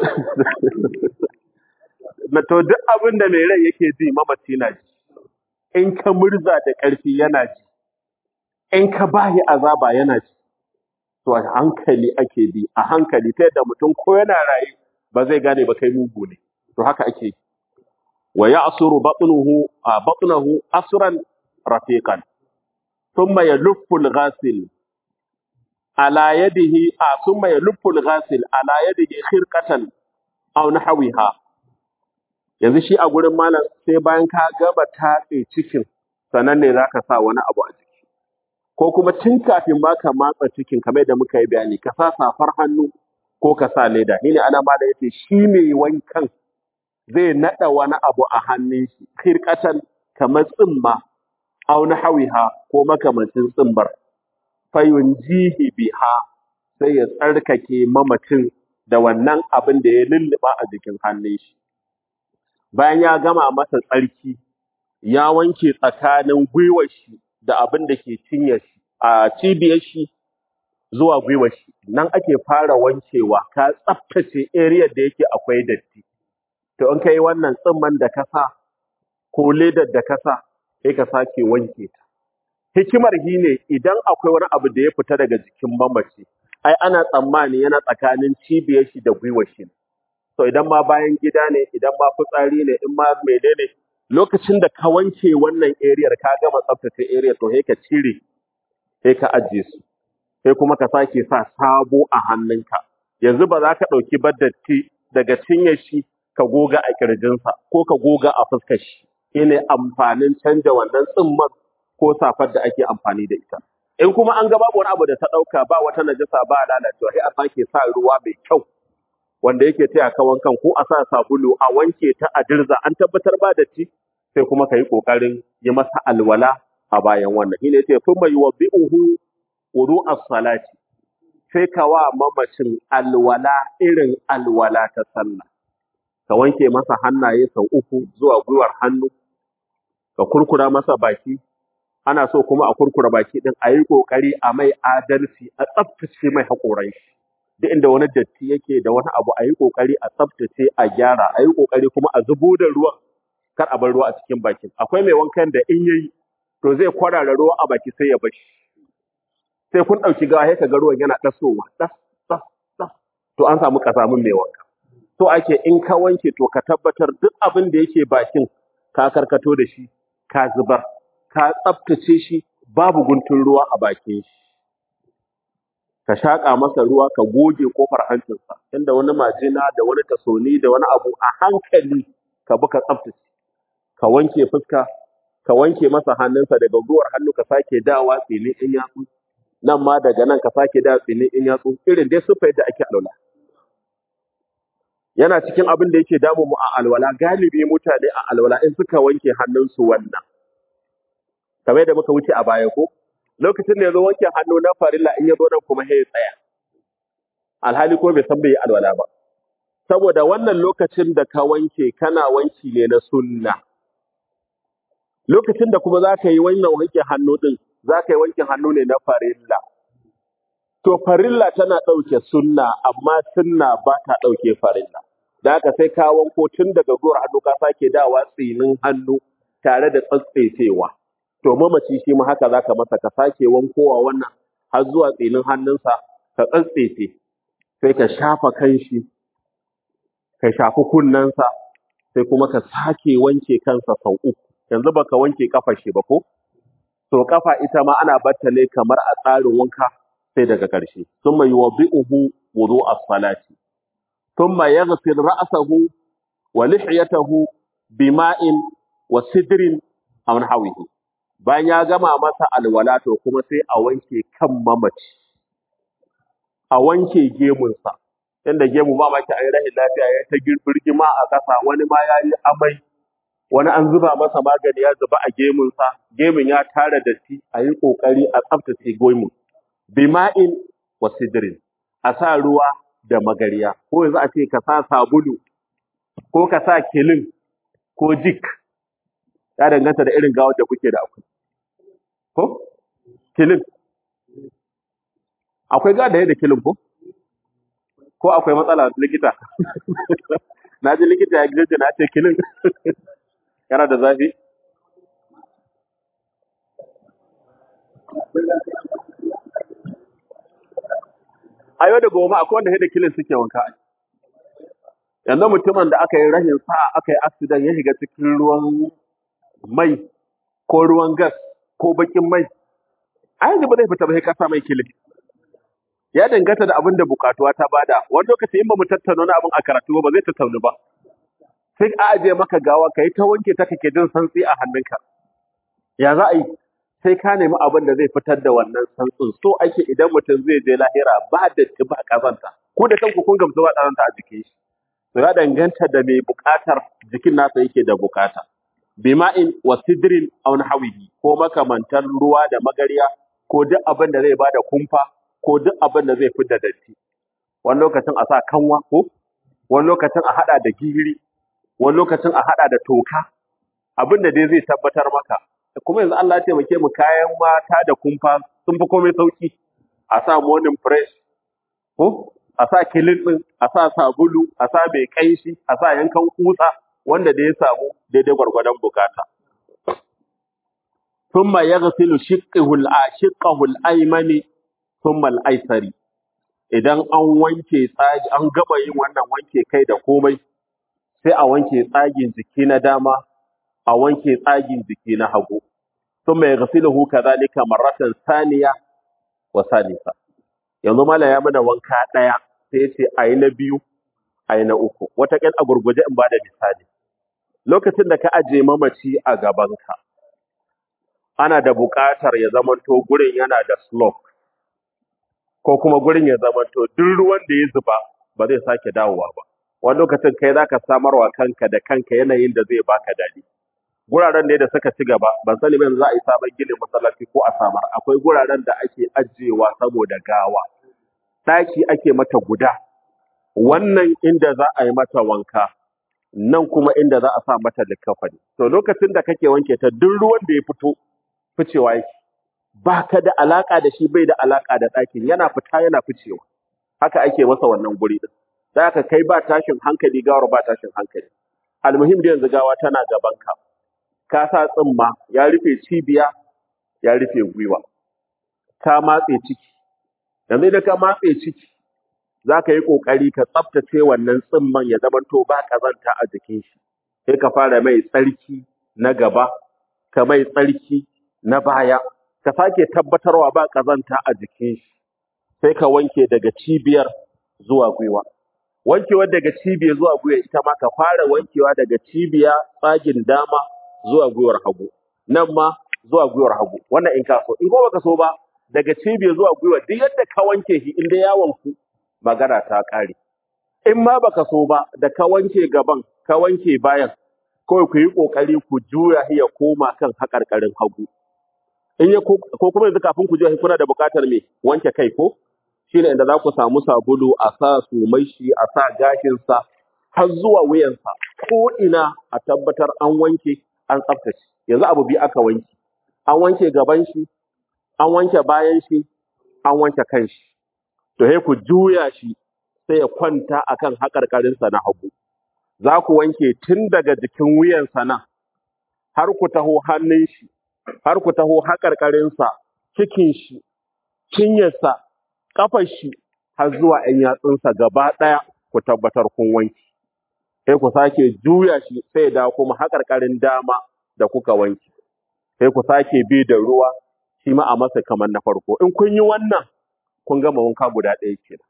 na to duk abin da mai rai yake ji mamaci na ji in ka murza da ƙarfi yana ji in ka bahi azaba yana ji to a hankali ake bi a hankali ta yadda mutum ko yana raye ba zai gane ba kai mugu ne to haka ake yi wa ya'suru batnuhu a batnahu asran rafiqan thumma yaluffu al-ghasil ala yadihi a thumma yaluffu al-ghasil ala yadihi khirqatan aw nahwiha yanzu shi a gurin malam sai bayan ka gama tatse cikin sannan ne zaka sa wani abu a jiki ko kuma tun kafin ma ka matsa cikin kamar da muka yi bayani ka sa safar hannu ko ka sa leda ni ne ana malam yace shi mai wankan zai nada wani abu a hannun shi khirqatan kamar tsimma aw nahwiha ko makamancin tsimbar fayunjihi biha sai ya tsarkake mamacin da wannan abin da ya lulluba a jikin hannun shi bayan ya gama masa tsarki ya wanke tsakanin gwiwar shi da abin da ke cinye shi a cibiyar shi zuwa gwiwar shi nan ake fara wankewa ka tsaftace area da yake akwai datti to in kai wannan tsimman da ka sa ko ledar da ka sa sai ka sake wanke ta hikimar shi ne idan akwai wani abu da ya fita daga jikin mamaci ai ana tsammani yana tsakanin cibiyar shi da gwiwar shi to idan ma bayan gida ne idan ma fitsari ne in ma menene lokacin da ka wanke wannan area ka gama tsaftace area to sai ka cire sai ka ajiye su sai kuma ka sake sa sabo a hannunka yanzu ba za ka ɗauki baddatti daga cinyar shi ka goga a kirjinsa ko ka goga a fuskar shi shine amfanin canja wannan tsimman ko safar da ake amfani da ita in kuma an ga babu wani abu da ta ɗauka ba wata najasa ba lalacewa sai a sake sa ruwa mai kyau wanda yake taya ka wankan ko a sa sabulu a wanke ta a dirza an tabbatar ba da ci sai kuma ka yi ƙoƙarin yi masa alwala a bayan wannan shine yace thumma yuwaddi'uhu wudu as-salati sai ka wa mamacin alwala irin alwala ta sallah ka wanke masa hannaye sau uku zuwa gwiwar hannu ka kurkura masa baki ana so kuma a kurkura baki din a yi kokari a mai adalci a tsaftace mai haƙoran shi duk inda wani datti yake da wani abu a yi kokari a tsaftace a gyara a yi kokari kuma a zubo da ruwan kar a bar ruwa a cikin bakin akwai mai wankan da in yayi to zai kwarara ruwa a baki sai ya bashi sai kun ɗauki gawa sai ka ga ruwan yana ɗasowa ɗas ɗas ɗas to an samu kasamin mai wanka to ake in ka wanke to ka tabbatar duk abin da yake bakin ka karkato da shi ka zubar ka tsaftace shi babu guntun ruwa a bakin shi ka shaƙa masa ruwa ka goge kofar hancinsa inda wani majina da wani tasoni da wani abu a hankali ka bi ka tsaftace ka wanke fuska ka wanke masa hannunsa daga gwiwar hannu ka sake dawa tsini in yatsu nan ma daga nan ka sake dawa tsini in yatsu irin dai sufa yadda ake alwala yana cikin abin da yake damu mu a alwala galibi mutane a alwala in suka wanke hannunsu wannan kamar yadda muka wuce a baya ko lokacin da ya zo wanke hannu na farilla in ya zo nan kuma sai ya tsaya alhali ko bai san bai yi alwala ba saboda wannan lokacin da ka wanke kana wanki ne na sunna lokacin da kuma za ka yi wannan wanke hannu din za ka yi wanke hannu ne na farilla to farilla tana ɗauke sunna amma sunna ba ta ɗauke farilla da haka sai ka wanko tun daga gwiwar hannu ka sake dawa tsinin hannu tare da tsatsesewa to mamaci shi ma haka zaka masa ka sake wankowa wannan har zuwa tsinin hannunsa ka tsatsese sai ka shafa kanshi ka shafi kunnensa sai kuma ka sake wanke kansa sau uku yanzu baka wanke kafar shi ba ko to kafa ita ma ana batta ne kamar a tsarin wanka sai daga ƙarshe thumma yuwaddi'uhu wudu as-salati thumma yaghsil ra'sahu wa lihiyatahu bima'in wa sidrin aw nahwihi bayan ya gama masa alwala to kuma sai a wanke kan mamaci a wanke gemunsa inda gemu ba maki a yi rahin lafiya ya ta birgima a ƙasa wani ma ya yi amai wani an zuba masa magani ya zuba a gemunsa gemun ya tara datti a yi ƙoƙari a tsaftace gemun bima'in wa sidrin a sa ruwa da magariya ko yanzu a ce ka sa sabulu ko ka sa kilin ko jik ya danganta da irin gawar da kuke da akwai ko kilin akwai gada da kilin ko ko akwai matsala likita na ji likita ya gizo na ce kilin yana da zafi a yau da goma akwai wanda da kilin suke wanka yanzu mutumin da aka yi rahin sa'a aka yi accident ya shiga cikin ruwan mai ko ruwan gas ko bakin mai a yanzu ba zai fita ba sai ka sa mai kilin ya danganta da abin da bukatuwa ta bada wani lokaci in ba mu tattauna wani abin a karatu ba zai tattaunu ba sai a ajiye maka gawa ka yi ta wanke ta kake jin santsi a hannunka ya za a yi sai ka nemi abin da zai fitar da wannan santsin so ake idan mutum zai je lahira ba da ba kazanta ko da kanku kun gamsu ba kazanta a jikin shi to ya danganta da mai bukatar jikin nasa yake da bukata bima'in wa sidrin aw nahwihi ko makamantan ruwa da magariya ko duk abin da zai bada kumfa ko duk abin da zai fidda datti wani lokacin a sa kanwa ko wani lokacin a hada da gihiri wani lokacin a hada da toka abin da dai zai tabbatar maka kuma yanzu Allah ya taimake mu kayan mata da kumfa sun fi komai sauki a sa morning fresh ko a sa kilin din a sa sabulu a sa mai kaishi a sa yankan kutsa wanda da ya samu daidai gwargwadon bukata ثم يغسل شقه الشقه الايمن ثم الايسر idan an wanke tsagi an gama yin wannan wanke kai da komai sai a wanke tsagin jiki na dama a wanke tsagin jiki na hagu thumma yaghsiluhu kadhalika marratan thaniya wa salisa yanzu mala ya mana wanka daya sai yace ayi na biyu ayi na uku wata kan a gurguje in bada misali lokacin da ka aje mamaci a gabanka ana da buƙatar ya zamanto gurin yana da slope ko kuma gurin ya zamanto duk ruwan da ya zuba ba zai sake dawowa ba wani lokacin kai zaka samarwa kanka da kanka yanayin da zai baka dadi guraren ne da suka ci gaba ban sani ba yanzu za a yi sabon ginin masallaci ko a samar akwai guraren da ake ajiyewa saboda gawa ɗaki ake mata guda wannan inda za a yi mata wanka nan kuma inda za a sa mata likafani to lokacin da kake wanke ta duk ruwan da ya fito ficewa yake ba ka da alaka da shi bai da alaka da ɗakin yana fita yana ficewa haka ake masa wannan guri din da haka kai ba tashin hankali gawar ba tashin hankali almuhim da yanzu gawa tana gaban ka ka sa tsimma ya rufe cibiya ya rufe gwiwa ka matse ciki yanzu idan ka matse ciki za ka yi ƙoƙari ka tsaftace wannan tsimman ya zamanto ba ƙazanta a jikin shi sai ka fara mai tsarki na gaba ka mai tsarki na baya ka sake tabbatarwa ba ƙazanta a jikin shi sai ka wanke daga cibiyar zuwa gwiwa wankewar daga cibiyar zuwa gwiwa ita ma ka fara wankewa daga cibiya tsagin dama zuwa gwiwar hagu nan ma zuwa gwiwar hagu wannan in ka so in ko baka so ba daga cibiyar zuwa gwiwa duk yadda ka wanke shi inda ya wanku magana ta ƙare in ma baka so ba da ka wanke gaban ka wanke bayan kawai ku yi ƙoƙari ku juya shi ya koma kan haƙarƙarin hagu in ya ko ko kuma yanzu kafin ku juya shi kuna da buƙatar me wanke kai ko shine inda za ku samu sabulu a sa sumai shi a sa gashinsa har zuwa wuyansa ko ina a tabbatar an wanke an tsaftace yanzu abu biyu aka wanke an wanke gaban shi an wanke bayan shi an wanke kan shi to sai ku juya shi sai ya kwanta akan haƙarƙarinsa na hagu za ku wanke tun daga jikin wuyansa nan har ku taho hannun shi har ku taho haƙarƙarinsa cikin shi cinyarsa ƙafar shi har zuwa ‘yan yatsunsa gaba ɗaya ku tabbatar kun wanke sai ku sake juya shi sai da kuma haƙarƙarin dama da kuka wanke sai ku sake bi da ruwa shi ma a masa kamar na farko in kun yi wannan kun gama wanka guda ɗaya kenan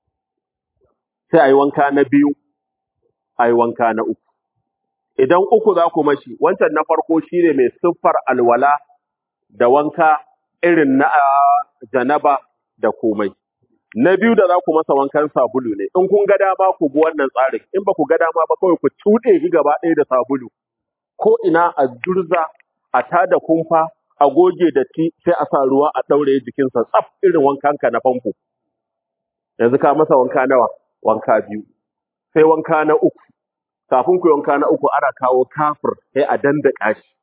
sai a yi wanka na biyu a yi wanka na uku idan uku za ku mashi wancan na farko shine mai siffar alwala da wanka irin na ah, janaba da komai na biyu da za ku masa wankan sabulu ne in kun ga dama ku bi wannan tsarin in ba ku ga dama ba kawai ku cuɗe shi gaba ɗaya da sabulu ko ina a durza a tada kumfa a goge datti sai a sa ruwa a ɗaure jikinsa tsaf irin wankanka na famfo yanzu ka masa wanka nawa wanka biyu sai wanka na uku kafin ku yi wanka na uku ana kawo kafir sai a dandaka shi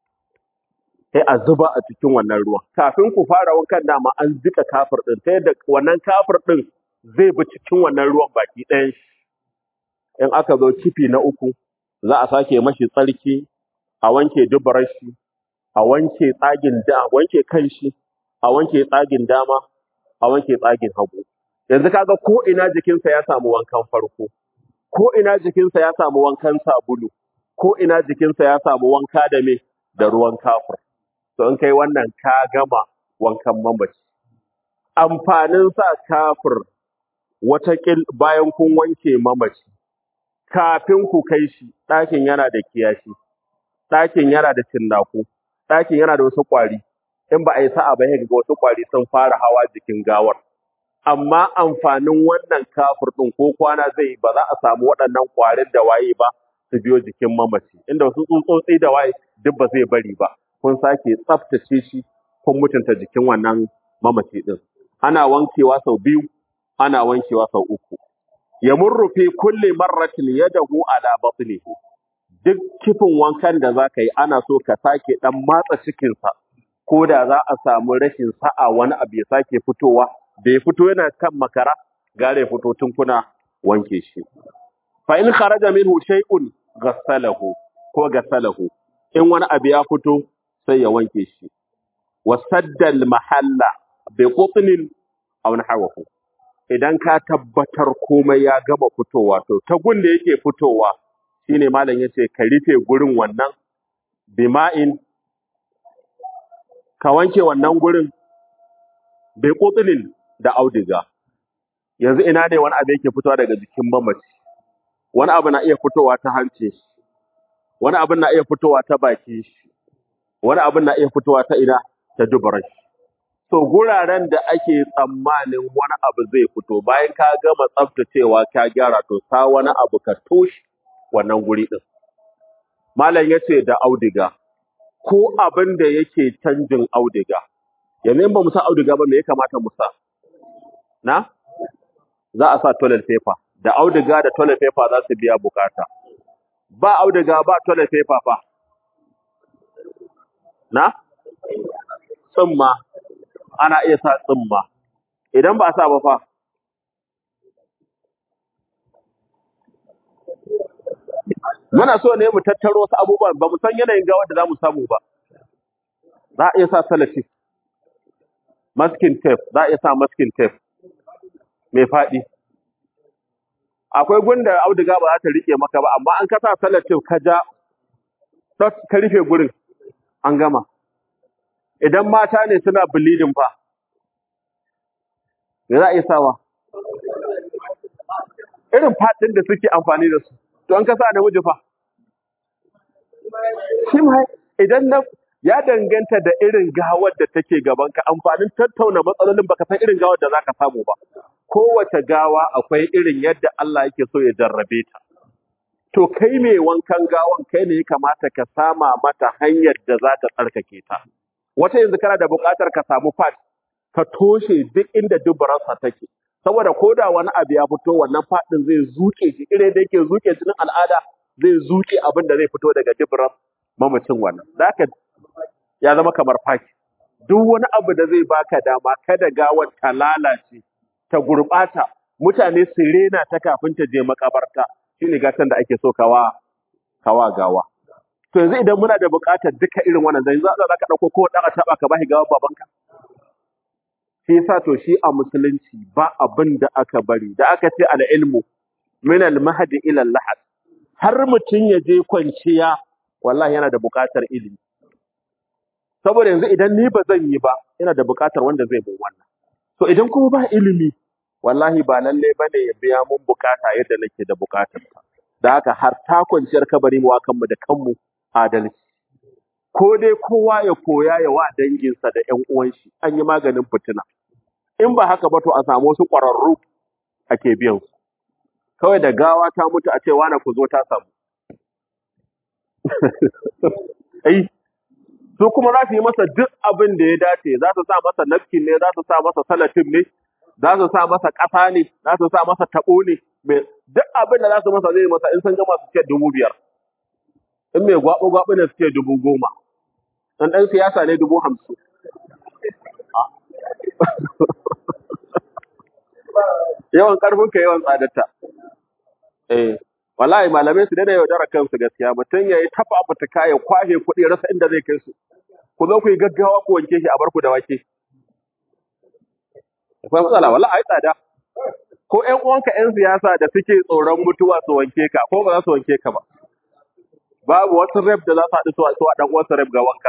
sai a zuba a cikin wannan ruwan kafin ku fara wankan dama an jika kafir din ta yadda wannan kafir din zai bi cikin wannan ruwan baki ɗayan shi in aka zo kifi na uku za a sake mashi tsarki a wanke dubarar shi a wanke tsagin da wanke kan shi a wanke tsagin dama a wanke tsagin hagu yanzu kaga ko ina jikinsa ya samu wankan farko ko ina jikinsa ya samu wankan sabulu ko ina jikinsa ya samu wanka da me da ruwan kafir to in kai wannan ka gama wankan mamaci amfanin sa kafir watakil bayan kun wanke mamaci kafin ku kai shi ɗakin yana da kiyashi ɗakin yana da cinnaku ɗakin yana da wasu ƙwari in ba a yi sa'a ba sai ga wasu ƙwari sun fara hawa jikin gawar amma amfanin wannan kafir ɗin ko kwana zai yi ba za a samu waɗannan ƙwarin da waye ba su biyo jikin mamaci inda wasu tsutsotsi da waye duk ba zai bari ba kun sake tsaftace shi kun mutunta jikin wannan mamaci ɗin ana wankewa sau biyu ana wankewa sau uku yamurru fi kulli marratin yadahu ala batnihi duk kifin wankan da za ka yi ana so ka sake ɗan matsa cikinsa ko da za a samu rashin sa'a wani abu ya sake fitowa da ya fito yana kan makara gare ya fito tun kuna wanke shi fa in kharaja minhu shay'un ghassalahu ko ghassalahu in wani abu ya fito sai ya wanke shi wa sadda al mahalla bi qutnin aw nahwahu idan ka tabbatar komai ya gama fitowa to ta gun da yake fitowa shine malam yace ka rufe gurin wannan bima'in ka wanke wannan gurin bai kotsilin da audiga yanzu ina ne wani abu yake fitowa daga jikin mamaci wani abu na iya fitowa ta hancin shi wani abu na iya fitowa ta bakin shi wani abu na iya fitowa ta ina ta dubaran shi to guraren da ake tsammanin wani abu zai fito bayan ka gama tsaftacewa ka gyara to sa wani abu ka toshe wannan guri din malam yace da audiga ko abin da yake canjin audiga yanzu in ba mu sa audiga ba me ya kamata mu sa na za a sa toilet paper da audiga da toilet paper za su biya bukata ba audiga ba toilet paper fa na tsumma ana iya sa tsumma idan ba a sa ba fa muna so ne mu tattaro wasu abubuwan ba mu san yanayin gawar da za mu samu ba za a iya sa salatif masking tape za a iya sa masking tape mai faɗi akwai gunda auduga ba za ta rike maka ba amma an ka sa salatif ka ja dot ka rufe gurin an gama idan mata ne suna bleeding fa me za a iya sawa irin fatin da suke amfani da su to an ka sa namiji fa shi ma idan na ya danganta da irin gawar da take gaban ka amfanin tattauna matsalolin baka san irin gawar da zaka samu ba kowace gawa akwai irin yadda Allah yake so ya jarrabe ta to kai mai wankan gawan kai ne ya kamata ka sama mata hanyar da za ta tsarkake ta wata yanzu kana da buƙatar ka samu fat ka toshe duk inda dubararsa take saboda ko da wani abu ya fito wannan faɗin zai zuke shi irin da yake zuke jinin al'ada zai zuke abin da zai fito daga dubarar mamacin wannan da haka ya zama kamar faki duk wani abu da zai baka dama kada gawar ta lalace ta gurɓata mutane su rena ta kafin ta je makabarta shine gatan da ake so kawa kawa gawa to yanzu idan muna da buƙatar duka irin wannan zai za za ka dauko ko dan a taba ka bashi gawan babanka shi yasa to shi a musulunci ba abin da aka bari da aka ce al ilmu min al mahdi ila al lahad har mutun ya je kwanciya wallahi yana da buƙatar ilimi saboda yanzu idan ni ba zan yi ba ina da buƙatar wanda zai mun wannan to idan kuma ba ilimi wallahi ba lalle bane ya biya mun bukata yadda nake da bukatar ta da haka har ta kwanciyar kabari mu kanmu da kanmu adalci ko dai kowa ya koya ya wa danginsa da ƴan uwan shi an yi maganin fitina in ba haka ba to a samu wasu ƙwararru ake biyan su kawai da gawa ta mutu a ce wani ku zo ta samu ai su kuma za su yi masa duk abin da ya dace za su sa masa nafkin ne za su sa masa salatin ne za su sa masa ƙasa ne za su sa masa taɓo ne mai duk abin da za su masa zai masa in sun gama su ce dubu biyar in mai gwaɓo gwaɓo ne su ce dubu goma in ɗan siyasa ne dubu hamsin yawan ƙarfin ka yawan tsadarta eh wallahi malamai su daina yaudara kansu gaskiya mutum ya yi tafa fituka ya kwashe kuɗi ya rasa inda zai kai su ku zo ku yi gaggawa ku wanke shi a bar ku da wake akwai matsala wallahi ai tsada ko ƴan uwanka ƴan siyasa da suke tsoron mutuwa su wanke ka ko ba za su wanke ka ba babu wasu rep da za su haɗu su a su a ɗan uwansu rep ga wanka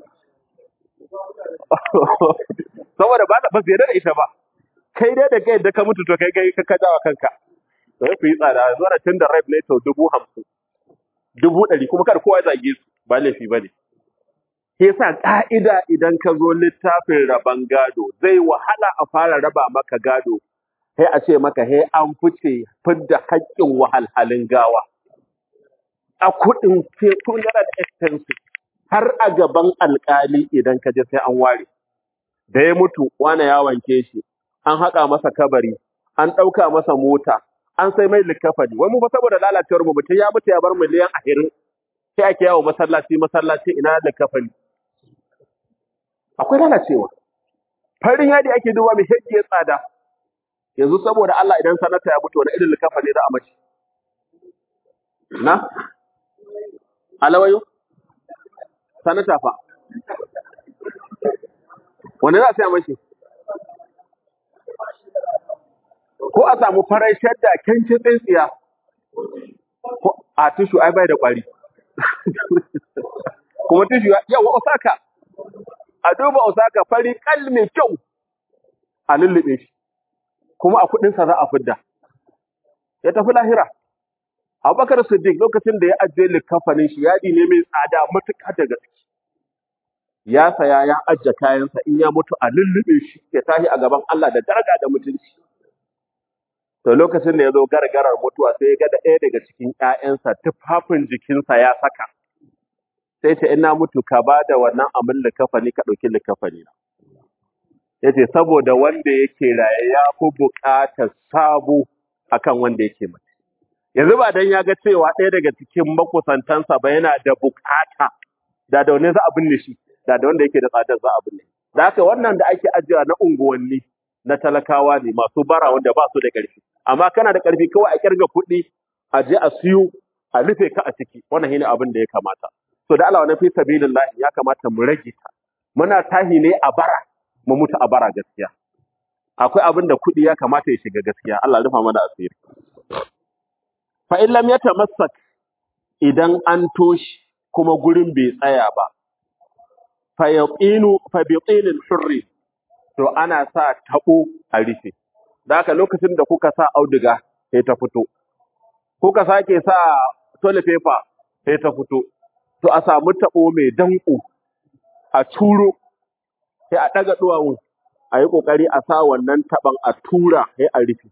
saboda ba ba su yarda da ita ba kai dai da kai da ka mutu to kai kai ka kajawa kanka to ya fi tsada zuwa da tun da rep ne to dubu hamsin dubu ɗari kuma kar kowa ya zage su ba laifi ba ne Shi yasa ƙa'ida idan ka zo littafin raban gado zai wahala a fara raba maka gado sai a ce maka he an fice fidda haƙƙin wahalhalin gawa a kuɗin funeral expenses har a gaban alƙali idan ka je sai an ware da ya mutu wane ya wanke shi an haƙa masa kabari an ɗauka masa mota an sai mai likafani wai mu fa saboda lalacewar mu mutum ya mutu ya bar miliyan ashirin sai ake yawo masallaci masallaci ina likafani akwai lalacewa farin yadi ake duba mai hekki tsada yanzu saboda Allah idan sanata ya mutu wani irin likafa ne za a mace na alawayo sanata fa wani za a sai a mace ko a samu farar shadda kyancin tsintsiya ko a tushu ai bai da kwari kuma tushu yawa osaka a duba osaka fari kal mai kyau a lullube shi kuma a kuɗinsa za a fidda ya tafi lahira abubakar siddiq lokacin da ya ajiye likafanin shi yadi ne mai tsada matuƙa da gaske ya saya ya ajiye kayansa in ya mutu a lullube shi ya tashi a gaban Allah da daraja da mutunci to lokacin da ya zo gargarar mutuwa sai ya ga da ɗaya daga cikin ƴaƴansa tufafin jikinsa ya saka sai ce ina mutu ka ba da wannan amin likafani ka ɗauki likafani na ya ce saboda wanda yake raye ya fi buƙatar sabo akan wanda yake mace yanzu ba dan ya ga cewa ɗaya daga cikin makusantansa ba yana da buƙata da da wani za a binne shi da da wanda yake da tsadar za a binne da haka wannan da ake ajiya na unguwanni na talakawa ne masu bara wanda ba su da ƙarfi amma kana da ƙarfi kawai a kirga kuɗi a je a siyo a rufe ka a ciki wannan shine abin da ya kamata so da Allah wani fi sabilillah ya kamata mu rage ta muna tahi ne a bara mu mutu a bara gaskiya akwai abin da kuɗi ya kamata ya shiga gaskiya Allah ya rufa mana asiri fa in lam yatamassak idan an toshi kuma gurin bai tsaya ba fa yaqinu fa biqinil hurri to ana sa tabo a rufe da haka lokacin da kuka sa auduga sai ta fito kuka sake sa toilet paper sai ta fito to a samu tabo mai danko a turo sai a daga duwawun a yi kokari a sa wannan taban a tura sai a rufe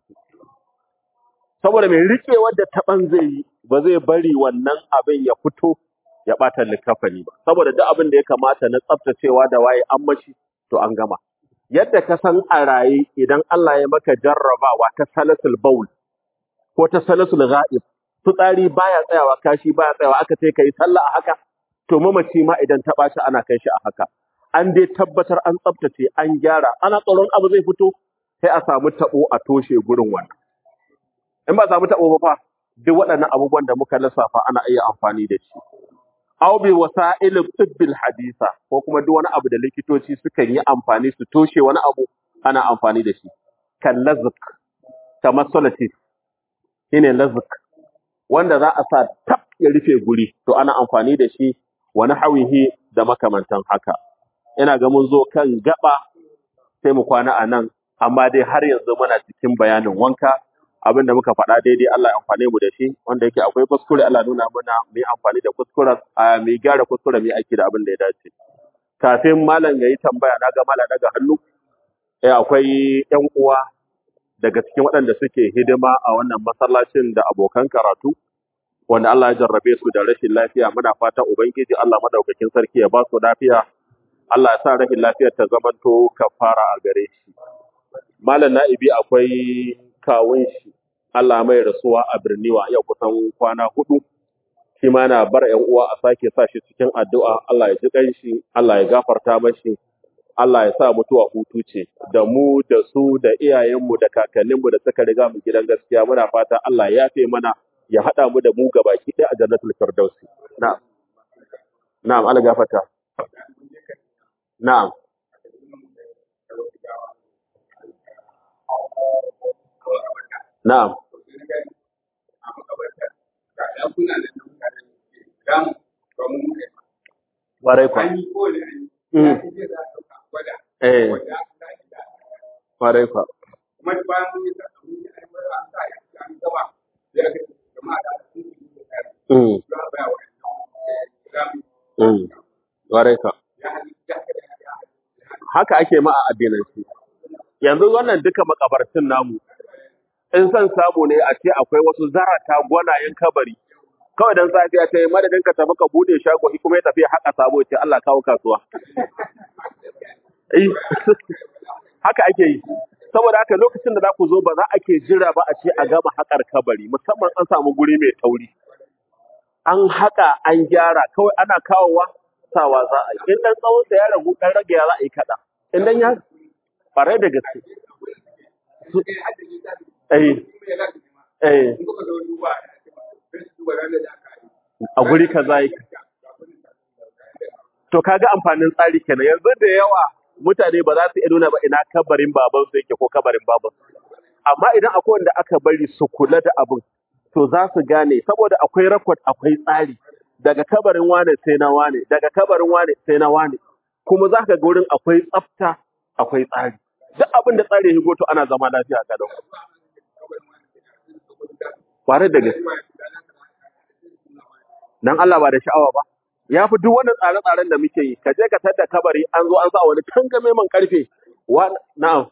saboda mai rikewar da taban zai yi ba zai bari wannan abin ya fito ya bata likafani ba saboda duk abin da ya kamata na tsaftacewa da waye an mashi to an gama yadda ka san a raye idan Allah ya maka jarrabawa ta salasul baul ko ta salasul ghaib fitsari baya tsayawa kashi baya tsayawa aka ce kai sallah a haka to mamaci ma idan ta ɓaci ana kai shi a haka an dai tabbatar an tsaftace an gyara ana tsoron abu zai fito sai a samu tabo a toshe gurin wannan in ba a samu tabo ba fa duk waɗannan abubuwan da muka lissafa ana iya amfani da shi aw bi wasa'il tibbil hadisa ko kuma duk wani abu da likitoci sukan yi amfani su toshe wani abu ana amfani da shi kan lazq kamar solatif shine lazq wanda za a sa tab ya rufe guri to ana amfani da shi wa nahwihi da makamantan haka ina ga mun zo kan gaba sai mu kwana a nan amma dai har yanzu muna cikin bayanin wanka abin da muka faɗa daidai Allah ya amfane mu da shi wanda yake akwai kuskure Allah nuna mana mu yi amfani da kuskuren a mu gyara kuskure mu yi aiki da abin da ya dace kafin malam ya yi tambaya na ga malam daga hannu eh akwai ƴan uwa daga cikin waɗanda suke hidima a wannan masallacin da abokan karatu wanda Allah ya jarrabe su da rashin lafiya muna fata ubangiji Allah madaukakin sarki ya ba su lafiya Allah ya sa rashin lafiyar ta zamanto kafara a gare shi malam na'ibi akwai kawun shi Allah mai rasuwa a Birniwa yau kusan kwana hudu shi ma na bar ƴan uwa a sake sa shi cikin addu'a Allah ya ji ƙanshi Allah ya gafarta mashi Allah ya sa mutuwa hutu ce da mu da su da iyayenmu da kakanninmu da suka riga mu gidan gaskiya muna fata Allah ya yafe mana ya haɗa mu da mu gabaki ɗaya a jannatul firdausi na'am na'am Allah gafarta na'am na'am warai kwa mm. eh warai kwa mm. mm. warai kwa haka ake ma a addinanci yanzu wannan duka makabartun namu in son samu ne a ce akwai wasu zarata gwanayen kabari kawai dan safiya ta yi madadin ka tafi ka bude shago shi kuma ya tafi ya haƙa sabo ya ce Allah kawo kasuwa Eh, haka ake yi saboda haka lokacin da za ku zo ba za a ke jira ba a ce a gama haƙar kabari musamman an samu guri mai tauri an haƙa an gyara kawai ana kawowa sawa za a yi in dan tsawon sa ya ragu dan rage ya za a yi kaɗan in dan ya ƙwarai da gaske Su- eh eh a guri kaza yake to kaga amfanin tsari kenan yanzu da yawa mutane ba za su iya nuna ba ina kabarin baban su yake ko kabarin baban su amma idan akwai wanda aka bari su kula da abin to za su gane saboda akwai record akwai tsari daga kabarin wane sai na wane daga kabarin wane sai na wane kuma za ka ga wurin akwai tsafta akwai tsari duk abin da tsari ya shigo to ana zama lafiya ga dau kware da gaske dan Allah ba da sha'awa ba ya fi duk wannan tsare-tsaren da muke yi ka je ka tada kabari an zo an sa wani tangame man karfe wa na'am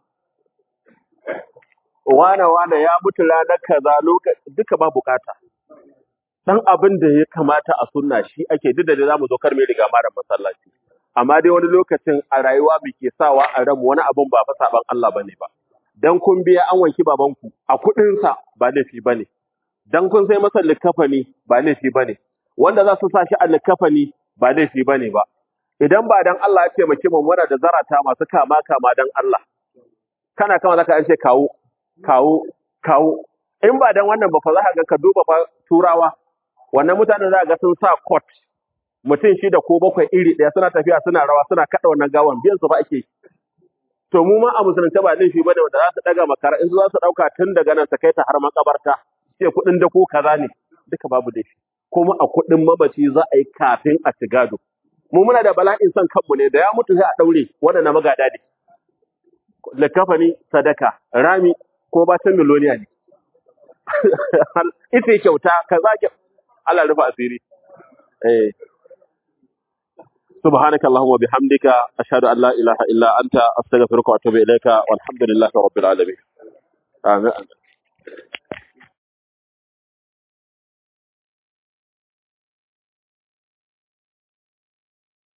wane wane ya mutu ranar kaza lokaci duka ba bukata dan abin da ya kamata a sunna shi ake duk da dai zamu zo kar mai riga mara masallaci amma dai wani lokacin a rayuwa muke sawa a ramu wani abin ba fa saban Allah bane ba dan kun biya an wanki babanku a kudin sa ba laifi bane dan kun sai masa likafani ba laifi bane wanda za su sa shi a likafani ba laifi bane ba idan ba dan Allah ya taimake mu muna da zarata masu kama kama dan Allah kana kama zaka an ce kawo kawo kawo in ba dan wannan ba fa za ka ga ka duba fa turawa wannan mutanen za ka ga sun sa coat mutum shida ko bakwai iri ɗaya suna tafiya suna rawa suna kaɗa wannan gawan biyan su ba ake yi. to mu ma a musulunce ba laifi bane wanda za su daga makara in su za su dauka tun daga nan su kai ta har makabarta ce kuɗin da ko kaza ne duka babu laifi kuma a kuɗin mamaci za a yi kafin a ci gado mu muna da bala'in son kanmu ne da ya mutu sai a daure waɗanda magada ne likafani sadaka rami ko bacin miloniya ne ita kyauta kaza ke Allah rufa asiri eh سبحانك اللهم وبحمدك أشهد أن لا إله إلا أنت أستغفرك وأتوب إليك والحمد لله رب العالمين آمين